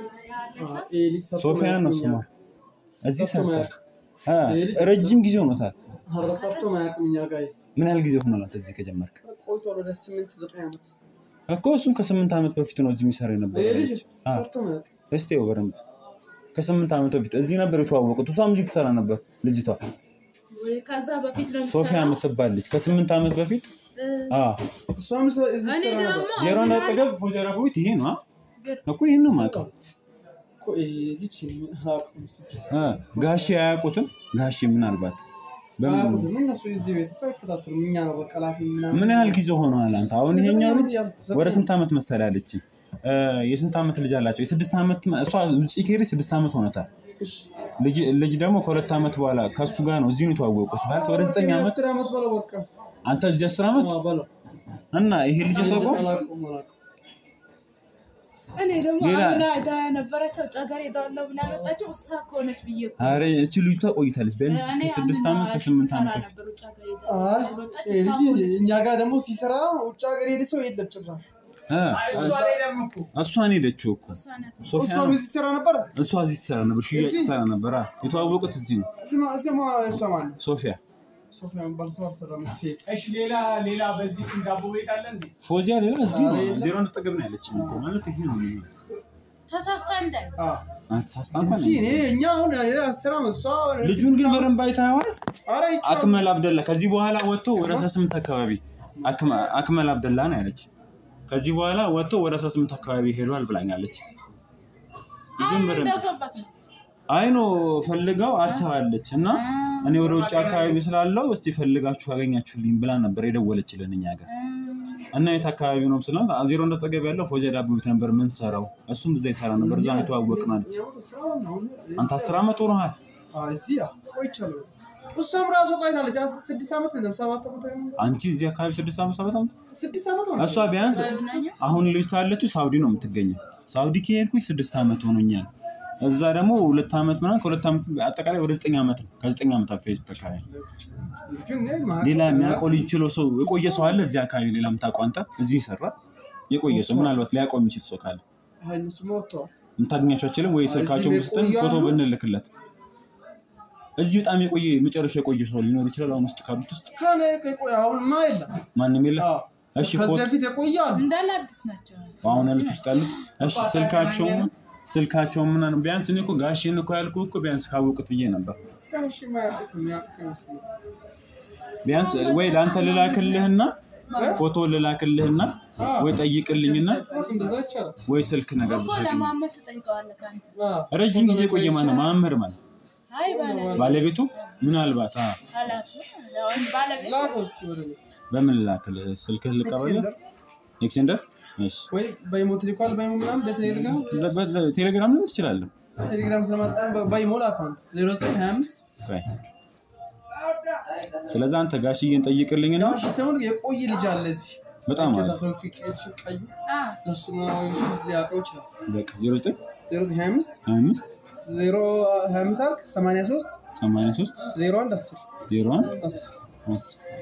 Speaker 2: ሶፊያ ነው ስሟ። እዚህ ሰርታ አ ረጅም ጊዜ ሆኖታል።
Speaker 5: ሰርቶ ማያውቅም እኛ ጋር
Speaker 2: ምን ያህል ጊዜ ሆኖላት እዚህ ከጀመርክ?
Speaker 5: ቆይቷል። ወደ ስምንት ዘጠኝ ዓመት
Speaker 2: እኮ እሱም ከስምንት ዓመት በፊት ነው እዚህ የሚሰራ የነበረ
Speaker 5: ይሄ ልጅ
Speaker 2: ልጅ። አ
Speaker 5: ሰርቶ ማያውቅም።
Speaker 2: እስቲ ይኸው በደንብ ከስምንት ዓመት በፊት እዚህ ነበር የተዋወቁት። እሷም እዚህ ትሰራ ነበር ልጅቷ
Speaker 3: ወይ ከዛ በፊት ነው
Speaker 2: ሶፊያ የምትባል ልጅ ከስምንት ዓመት በፊት አ
Speaker 5: እሷም ሰ- እዚህ
Speaker 3: እኔ
Speaker 5: ትሰራ ነበር።
Speaker 3: ደግሞ
Speaker 2: ዜሮ
Speaker 3: ምን
Speaker 2: እንዳጠገብ ፎጀራ ቤት ይሄ ነው አ?
Speaker 3: ዜሮ
Speaker 2: እኮ ይሄን ነው የማውቀው።
Speaker 5: እኮ ይሄ ልጅ አያውቁም ሲጀመር።
Speaker 2: አ ጋሼ አያውቁትም። ጋሼ ምናልባት በምን
Speaker 5: አያውቁትም። እነሱ እዚህ ቤት እኮ አይከታተሉም። እኛ ነው በቃ ላፊ ምናምን
Speaker 2: ምን ያህል ጊዜ ሆነዋል? አንተ አሁን ይሄኛው ልጅ
Speaker 5: ዘጠኝ
Speaker 2: ወደ ስንት ዓመት መሰለህ አለች። የስንት ዓመት ልጅ አላቸው? የስድስት ዓመት እሷ ውጭ ከሄደች ስድስት ዓመት ሆኖታል።
Speaker 5: እሺ።
Speaker 2: ልጅ ልጅ ደግሞ ከሁለት ዓመት በኋላ ከእሱ ጋር ነው እዚሁ ነው የተዋወቁት። ማለት ወደ ዘጠኝ ዓመት
Speaker 5: አስር ዓመት በለው በቃ
Speaker 2: አንተ እዚህ አስር ዓመት
Speaker 5: አዎ፣ በለው
Speaker 2: እና ይሄ ልጅ ታውቀው
Speaker 5: አላውቀውም፣ አላውቀውም።
Speaker 3: እኔ ደግሞ
Speaker 2: ሌላ-
Speaker 3: አሁን ዕዳ የነበረችው ውጭ ሀገር ሄዳለሁ ብላ ያልወጣችው እሷ ከሆነች ብዬ እኮ
Speaker 2: አረ እቺ ልጅቷ ቆይታለች ቢያንስ
Speaker 3: እኔ
Speaker 2: ከስድስት
Speaker 3: አሁን
Speaker 2: ዓመት ከስምንት
Speaker 3: ትሰራ
Speaker 2: ዓመት በፊት
Speaker 3: ነበር ውጭ ሀገር
Speaker 5: አይ
Speaker 3: ሄዳለሁ ስለወጣች
Speaker 5: ይሄ
Speaker 3: እሷ
Speaker 5: ልጅ
Speaker 3: ከሆነች
Speaker 5: እኛ ጋር ደግሞ ሲሰራ ውጭ ሀገር ሄደ ሰው የለም ጭራሽ።
Speaker 2: እ
Speaker 4: እሷ ላይ ደግሞ እኮ
Speaker 2: እሷን ሄደችው እኮ
Speaker 3: እሷ ናት።
Speaker 2: ሶፊያ
Speaker 5: እሷም
Speaker 2: ነው።
Speaker 5: እዚህ ትሰራ ነበር።
Speaker 2: እሷ እዚህ ትሰራ ነበር፣ ሽያጭ
Speaker 5: እዚህ?
Speaker 2: ትሰራ ነበር። አ የተዋወቁት እዚህ ነው።
Speaker 5: ስሟ ስሟ እሷ ማን ነው?
Speaker 2: ሶፊያ
Speaker 5: ሶፊያ የሚባል ሰው አልሰራም። ሴት
Speaker 4: እሺ፣ ሌላ ሌላ በዚህ ስም ዳቦ ቤት አለ እንዴ?
Speaker 2: ፎዚያ ሌላ እዚህ ነው።
Speaker 5: አረ የለም።
Speaker 2: ዜሮ አጠገብ ነው ያለችኝ እኮ ማለት ይሄ ነው የሚሆነው።
Speaker 3: ተሳስታ እንዳይ
Speaker 5: አዎ
Speaker 2: አንተ ሳስታ እንኳን
Speaker 5: እንጂ እኔ እኛ አሁን አስር ዓመት እሷ
Speaker 2: ልጁን ግን በደንብ አይተኸዋል?
Speaker 5: ኧረ ይቻላል።
Speaker 2: አክመል አብደላ ከዚህ በኋላ ወጥቶ ወደ 18 አካባቢ አክመ- አክመል አብደላ ነው ያለች። ከዚህ በኋላ ወጥቶ ወደ 18 አካባቢ ሄዷል ብላኛለች። ልጁን
Speaker 3: አሁን ምን
Speaker 2: በደንብ
Speaker 3: ደርሶባት ነው?
Speaker 2: አይኖ ፈልገው አታዋለች እና እኔ ወደ ውጭ አካባቢ ስላለው እስቲ ፈልጋችሁ ካገኛችሁልኝ ብላ ነበር የደወለችልን እኛ ጋር እና የት አካባቢ ነው ስላት ዜሮ እንደጠገብ ያለው ፎጀ ዳቦ ቤት ነበር የምንሰራው። እሱም እዛ ይሰራ ነበር። እዛ ነው የተዋወቅነው አለች። አንተ አስር ዓመት ሆኖሃል።
Speaker 5: እዚህ ቆይቻለሁ። እሷም ራሱ ቆይታለች። አስ- ስድስት ዓመት ነው ሰባት ዓመት ነው።
Speaker 2: አንቺ እዚህ አካባቢ ስድስት ዓመት ሰባት ዓመት
Speaker 5: ስድስት ዓመት ነው።
Speaker 2: እሷ ቢያንስ አሁን ልጅቷ ያለችው ሳውዲ ነው የምትገኘው። ሳውዲ ከሄድኩኝ ስድስት ዓመት ሆኖኛል። እዛ ደግሞ ሁለት ዓመት ምናምን ከሁለት ዓመት አጠቃላይ ወደ ዘጠኝ ዓመት ነው። ከዘጠኝ ዓመት አፌ ተካባቢ
Speaker 5: ልጁን እኔ ማውቀው-
Speaker 2: ሌላ የሚያውቀው ልጅ ችሎ ሰው የቆየ ሰው አለ እዚህ አካባቢ ሌላ የምታውቀው አንተ እዚህ ይሰራ የቆየ ሰው ምናልባት ሊያውቀው የሚችል ሰው ካለ
Speaker 5: አይ እነሱማ ወጥተዋል።
Speaker 2: የምታገኛቸው አችልም ወይ ስልካቸውን
Speaker 5: እዚህ
Speaker 2: ውስጥን
Speaker 5: የቆየ
Speaker 2: ፎቶ
Speaker 5: አሉ?
Speaker 2: ብንልክለት እዚህ በጣም የቆየ መጨረሻ የቆየ ሰው ሊኖር ይችላል። አሁን ውስጥ ካሉት ውስጥ
Speaker 5: ከኔ ከቆየ አሁንማ የለም።
Speaker 2: ማንም የለ።
Speaker 5: አዎ።
Speaker 2: እሺ
Speaker 5: ከዚህ
Speaker 2: ፎቶ
Speaker 5: በፊት የቆየ አሉ።
Speaker 3: እንዳለ አዲስ ናቸው።
Speaker 2: አሁን ያሉት ውስጥ ያሉት እሺ ስልካቸውም ስልካቸውም ምናምን ቢያንስ እኔ እኮ ጋሼን እኮ ያልኩህ እኮ ቢያንስ ካወቁት ብዬ ነበር።
Speaker 5: ትንሽ የማያውቁት የሚያውቁት ይመስለኛል።
Speaker 2: ቢያንስ ወይ ለአንተ ልላክልህና ፎቶ ልላክልህና ወይ ጠይቅልኝና
Speaker 5: እንደዛ ይቻላል።
Speaker 2: ወይ ስልክ ነገር
Speaker 3: እኮ
Speaker 2: ብታገኝ
Speaker 3: ለማመት ትጠይቀዋለህ ከአንተ።
Speaker 5: አዎ።
Speaker 2: ረጅም ጊዜ ቆየ ማለት ነው። መምህር ማለት
Speaker 3: አይ ባለቤት
Speaker 2: ባለቤቱ ምናልባት አ
Speaker 3: ኃላፊ አሁን ባለቤት
Speaker 5: ላከው እስኪ ወደ እኔ።
Speaker 2: በምን ልላክልህ? ስልክህ ልቀበል?
Speaker 5: ኤክሴንደር
Speaker 2: ኤክሴንደር? እሺ
Speaker 5: ወይ በኢሞ ትልኳል። በኢሞ ምናምን በቴሌግራም
Speaker 2: ቴሌግራም ላይ ትችላለህ።
Speaker 5: ቴሌግራም ስለማጣ በኢሞ ላከው። ዜሮ ዘጠኝ ሀያ አምስት
Speaker 2: ቆይ። ስለዚህ አንተ ጋሽዬን ጠይቅልኝና
Speaker 5: ያው ሲሆን የቆየ ልጅ አለ እዚህ
Speaker 2: በጣም አሪፍ
Speaker 5: ተውፊቅ የተሸቃዩ
Speaker 3: አ
Speaker 5: እሱ ነው ሊያውቀው ይችላል።
Speaker 2: በቃ 09
Speaker 5: ዜሮ ዘጠኝ ሀያ አምስት
Speaker 2: 25
Speaker 5: ዜሮ ሀያ አምስት አልክ ሰማንያ ሶስት
Speaker 2: 83
Speaker 5: ዜሮ አንድ አስር
Speaker 2: 01
Speaker 5: አስር
Speaker 2: 10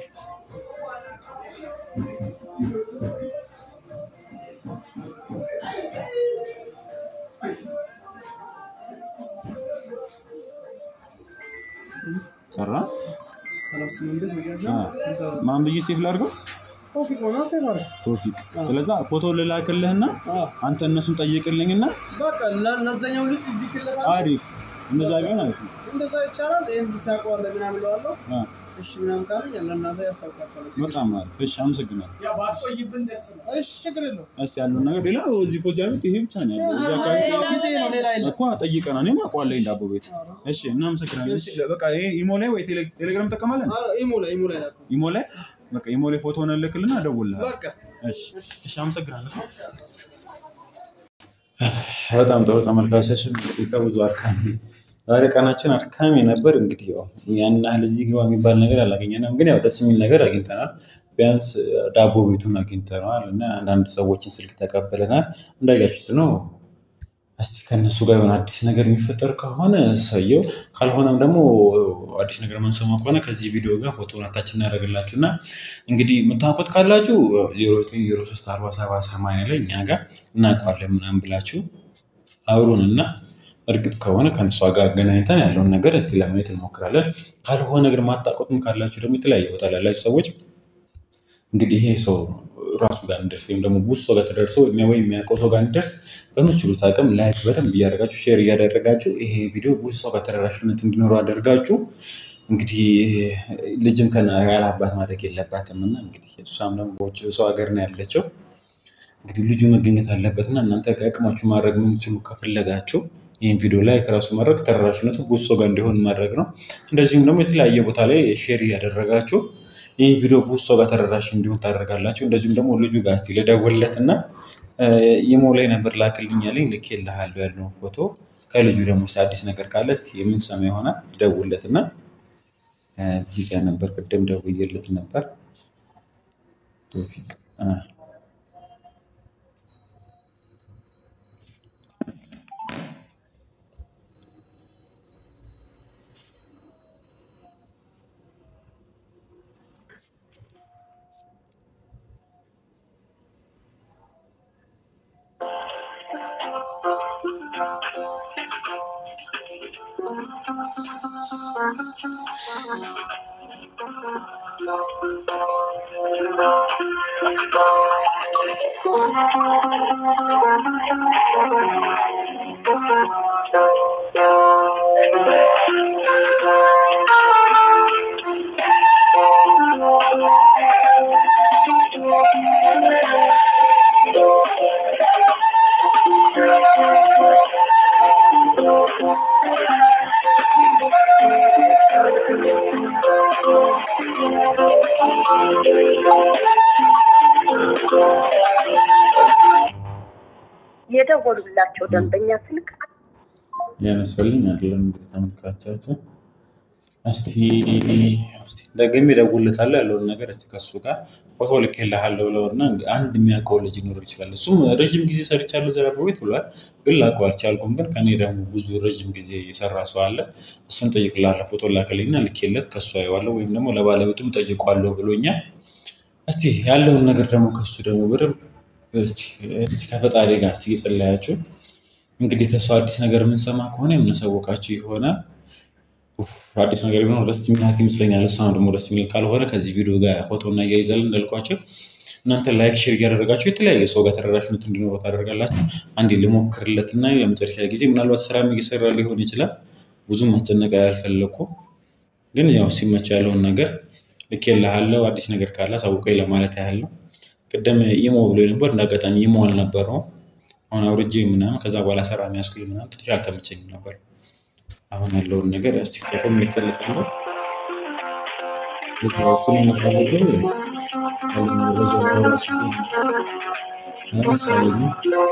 Speaker 2: ሰራ
Speaker 5: ሰላሳ ስምንት ቤት መያዣ
Speaker 2: አ
Speaker 5: ስልሳ ዘጠኝ
Speaker 2: ማን ብዬ ሴፍ ላድርገው?
Speaker 5: ተውፊቅ ሆና ሴፍ አለ።
Speaker 2: ቶፊቅ። ስለዛ ፎቶ ልላክልህና
Speaker 5: አዎ።
Speaker 2: አንተ እነሱን ጠይቅልኝና
Speaker 5: በቃ ለ- ለዛኛው ልጅ እዚህ ክልል
Speaker 2: አሪፍ እንደዛ ቢሆን አሪፍ ነው።
Speaker 5: እንደዛ ይቻላል። ይህን ታውቀዋለህ ምናምን እለዋለሁ።
Speaker 2: አ
Speaker 5: እሺ ምናምን ካለኝ ለእናንተ ያስታውቃቸዋለሁ።
Speaker 2: በጣም አሪፍ። እሺ አመሰግናለሁ።
Speaker 4: ያው ባትቆይብን ደስ ነው።
Speaker 5: እሺ ችግር የለውም።
Speaker 2: እስቲ ያለውን ነገር ሌላ እዚህ ፎጃ ቤት ይሄ ብቻ ነው ያለው። እዚህ አካባቢ
Speaker 5: ፊቴ ነው ሌላ የለም።
Speaker 2: እኮ ጠይቀና እኔም አውቀዋለሁ ዳቦ ቤት። እሺ እናመሰግናለን። እሺ በቃ ይሄ ኢሞ ላይ ወይ ቴሌ- ቴሌግራም ትጠቀማለን?
Speaker 5: ኧረ ኢሞ ላይ ኢሞ ላይ ላከው።
Speaker 2: ኢሞ ላይ በቃ ኢሞ ላይ ፎቶ እልክልና እደውልልሃለሁ።
Speaker 5: በቃ
Speaker 2: እሺ እሺ አመሰግናለሁ። በጣም ጥሩ ተመልካቾችን እንግዲህ ከብዙ አድካሚ ዛሬ ቀናችን አድካሚ ነበር። እንግዲህ ያው ያን ያህል እዚህ ግባ የሚባል ነገር አላገኘንም፣ ግን ያው ደስ የሚል ነገር አግኝተናል። ቢያንስ ዳቦ ቤቱን አግኝተነዋል እና አንዳንድ ሰዎችን ስልክ ተቀብለናል። እንዳያችሁት ነው። እስቲ ከእነሱ ጋር የሆነ አዲስ ነገር የሚፈጠር ከሆነ ሰየው፣ ካልሆነም ደግሞ አዲስ ነገር መንሰማ ከሆነ ከዚህ ቪዲዮ ጋር ፎቶ ናታችን እናደርግላችሁ እና እንግዲህ የምታውቁት ካላችሁ ዜሮ ዘጠኝ ዜሮ ሶስት አርባ ሰባት ሰማንያ ላይ እኛ ጋር እናውቀዋለን ምናምን ብላችሁ አብሩን እና እርግጥ ከሆነ ከእነሷ ጋር አገናኝተን ያለውን ነገር እስቲ ለማየት እንሞክራለን። ካልሆነ ግን ማታውቁትም ካላችሁ ደግሞ የተለያየ ቦታ ላይ ያላችሁ ሰዎች እንግዲህ ይሄ ሰው ራሱ ጋር እንዲደርስ ወይም ደግሞ ብዙ ሰው ጋር ተደርሶ ወይ የሚያውቀው ሰው ጋር እንዲደርስ በምችሉት አቅም ላይክ በደንብ እያደረጋችሁ ሼር እያደረጋችሁ ይሄ ቪዲዮ ብዙ ሰው ጋር ተደራሽነት እንዲኖረው አደርጋችሁ እንግዲህ ልጅም ከና ያለ አባት ማደግ የለባትም እና እንግዲህ እሷም ደግሞ በውጭ ሰው ሀገር ነው ያለችው። እንግዲህ ልጁ መገኘት አለበትና እናንተ ከአቅማችሁ ማድረግ የምትችሉ ከፈለጋችሁ ይህን ቪዲዮ ላይ ከራሱ ማድረግ ተደራሽነቱ ብዙ ሰው ጋር እንዲሆን ማድረግ ነው። እንደዚሁም ደግሞ የተለያየ ቦታ ላይ ሼር እያደረጋችሁ ይህን ቪዲዮ ብዙ ሰው ጋር ተደራሽ እንዲሆን ታደርጋላችሁ። እንደዚሁም ደግሞ ልጁ ጋር እስኪ ልደውልለት እና ኢሞ ላይ ነበር ላክልኝ ያለኝ ልኬልሃለሁ ያለውን ፎቶ ከልጁ ደግሞ እስኪ አዲስ ነገር ካለ እስኪ የምንሰማ ይሆናል። ልደውልለት እና እዚህ ጋር ነበር ቅድም ደውዬለት ነበር ቶፊቅ አ
Speaker 6: የደወሉላቸው ደንበኛ ስልክ
Speaker 2: ያነሳልኝ አይደለም። እንግዲህ ተመልካቻችን እስቲ እስቲ ደግሜ እደውልለታለሁ ያለውን ነገር እስቲ ከሱ ጋር ፎቶ ልኬልሃለሁ ብለውና አንድ የሚያውቀው ልጅ ሊኖር ይችላል። እሱም ረዥም ጊዜ ሰርቻለሁ ዘራ ቤት ብሏል፣ ግን ላውቀው አልቻልኩም። ግን ከኔ ደግሞ ብዙ ረዥም ጊዜ የሰራ ሰው አለ። እሱን ጠይቅልሃለሁ። ፎቶ ላከልኝና ልኬለት ከሱ አየዋለሁ ወይም ደግሞ ለባለቤቱም ጠይቀዋለሁ ብሎኛል። እስቲ ያለውን ነገር ደግሞ ከሱ ደግሞ በደንብ እስቲ እስቲ ከፈጣሪ ጋር እስቲ እየጸለያችሁ እንግዲህ ከሱ አዲስ ነገር የምንሰማ ከሆነ የምናሳወቃችሁ ይሆናል። ኡፍ፣ አዲስ ነገር ቢኖር ደስ የሚላት ይመስለኛል። እሷም ደግሞ ደስ የሚል ካልሆነ ከዚህ ቪዲዮ ጋር ፎቶ እና እያይዛለን እንዳልኳቸው እናንተ ላይክ ሼር እያደረጋችሁ የተለያየ ሰው ጋር ተደራሽነት እንዲኖረው ታደርጋላችሁ። አንዴ ልሞክርለትና ለመጨረሻ ጊዜ ምናልባት ስራም እየሰራ ሊሆን ይችላል። ብዙም ማስጨነቅ አልፈለኩም፣ ግን ያው ሲመች ያለውን ነገር ልኬልሃለሁ። አዲስ ነገር ካለ አሳውቀኝ ለማለት ያህል ነው። ቅድም ኢሞ ብሎ ነበር፣ እንደ አጋጣሚ ኢሞ አልነበረውም። አሁን አውርጄ ምናምን ከዛ በኋላ ስራ የሚያስኩኝ ምናምን ትንሽ አልተመቸኝም ነበር። አሁን ያለውን ነገር እስቲ ፎቶ ምልክልታለሁ። ልጅ እሱን የምፈልገው ያለ መረጃ ራስ አነሳለኝ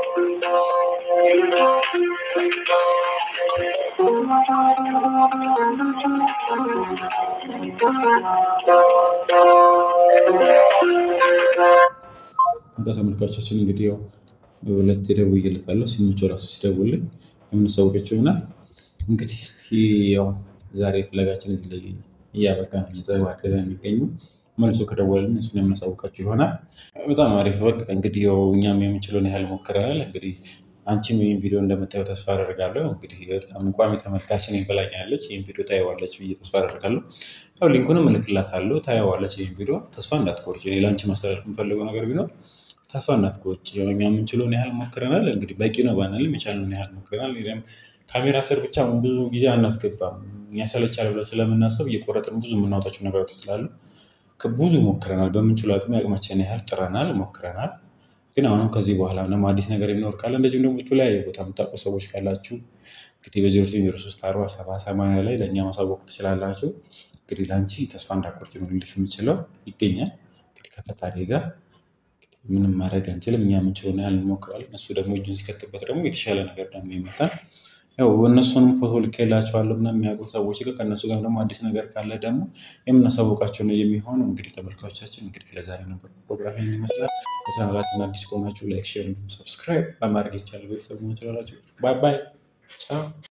Speaker 2: በቃ ተመልካቾቻችን እንግዲህ ያው ሁለት ደውዬለታለሁ። ሲመቸው ራሱ ሲደውልኝ የምንሳውቃቸው ይሆናል። እንግዲህ እስኪ ያው ዛሬ ፍለጋችን እዚህ ላይ እያበቃ ነው እየተዋደደ የሚገኙ መልሶ ከደወልን እሱን የምናሳውቃቸው ይሆናል። በጣም አሪፍ። በቃ እንግዲህ ያው እኛም የምንችለውን ያህል ሞክረናል። እንግዲህ አንቺም ይህን ቪዲዮ እንደምታየው ተስፋ አደርጋለሁ። እንግዲህ በጣም ቋሚ ተመልካች እኔን ብላኛለች። ይህን ቪዲዮ ታየዋለች ብዬ ተስፋ አደርጋለሁ። ያው ሊንኩንም እልክላታለሁ። ታየዋለች ይህን ቪዲዮ። ተስፋ እንዳትቆርጭ። እኔ ለአንቺ ማስተላለፍ የምፈልገው ነገር ቢኖር ተስፋ እንዳትቆርጭ። ያው እኛ የምንችለውን ያህል ሞክረናል። እንግዲህ በቂ ነው ባንልም የቻልነውን ያህል ሞክረናል። እኔም ካሜራ ስር ብቻ ብዙ ጊዜ አናስገባም። ያሰለቻል ብለን ስለምናስብ እየቆረጥን ብዙ የምናወጣቸው ነገሮች ስላሉ ብዙ ሞክረናል። በምንችለው አቅም ያቅማችን ያህል ጥረናል፣ ሞክረናል። ግን አሁንም ከዚህ በኋላ ምንም አዲስ ነገር የሚኖር ካለ እንደዚሁም ደግሞ የተለያየ ቦታ የምታውቁ ሰዎች ካላችሁ እንግዲህ በዜሮ ዜሮ ሶስት አርባ ሰባ ሰማንያ ላይ ለእኛ ማሳወቅ ትችላላችሁ። እንግዲህ ለአንቺ ተስፋ እንዳቆርጥ ነው ልልሽ የምችለው ይገኛል። እንግዲህ ከፈጣሪ ጋር ምንም ማድረግ አንችልም። እኛ የምንችለውን ያህል እንሞክራለን። እሱ ደግሞ እጁን ሲከትበት ደግሞ የተሻለ ነገር ደግሞ ይመጣል። ያው እነሱንም ፎቶ ልኬላቸዋለሁ እና የሚያውቁ ሰዎች ጋር ከእነሱ ጋር ደግሞ አዲስ ነገር ካለ ደግሞ የምናሳውቃቸው ነው የሚሆነው። እንግዲህ ተመልካቾቻችን እንግዲህ ለዛሬ ነበር ፕሮግራም ይህን ይመስላል። በቻናላችን አዲስ ከሆናችሁ ላይክ፣ ሼር እንዲሁም ሰብስክራይብ በማድረግ ይቻላል ቤተሰብ መሆን ትችላላችሁ። ባይ ባይ ቻው።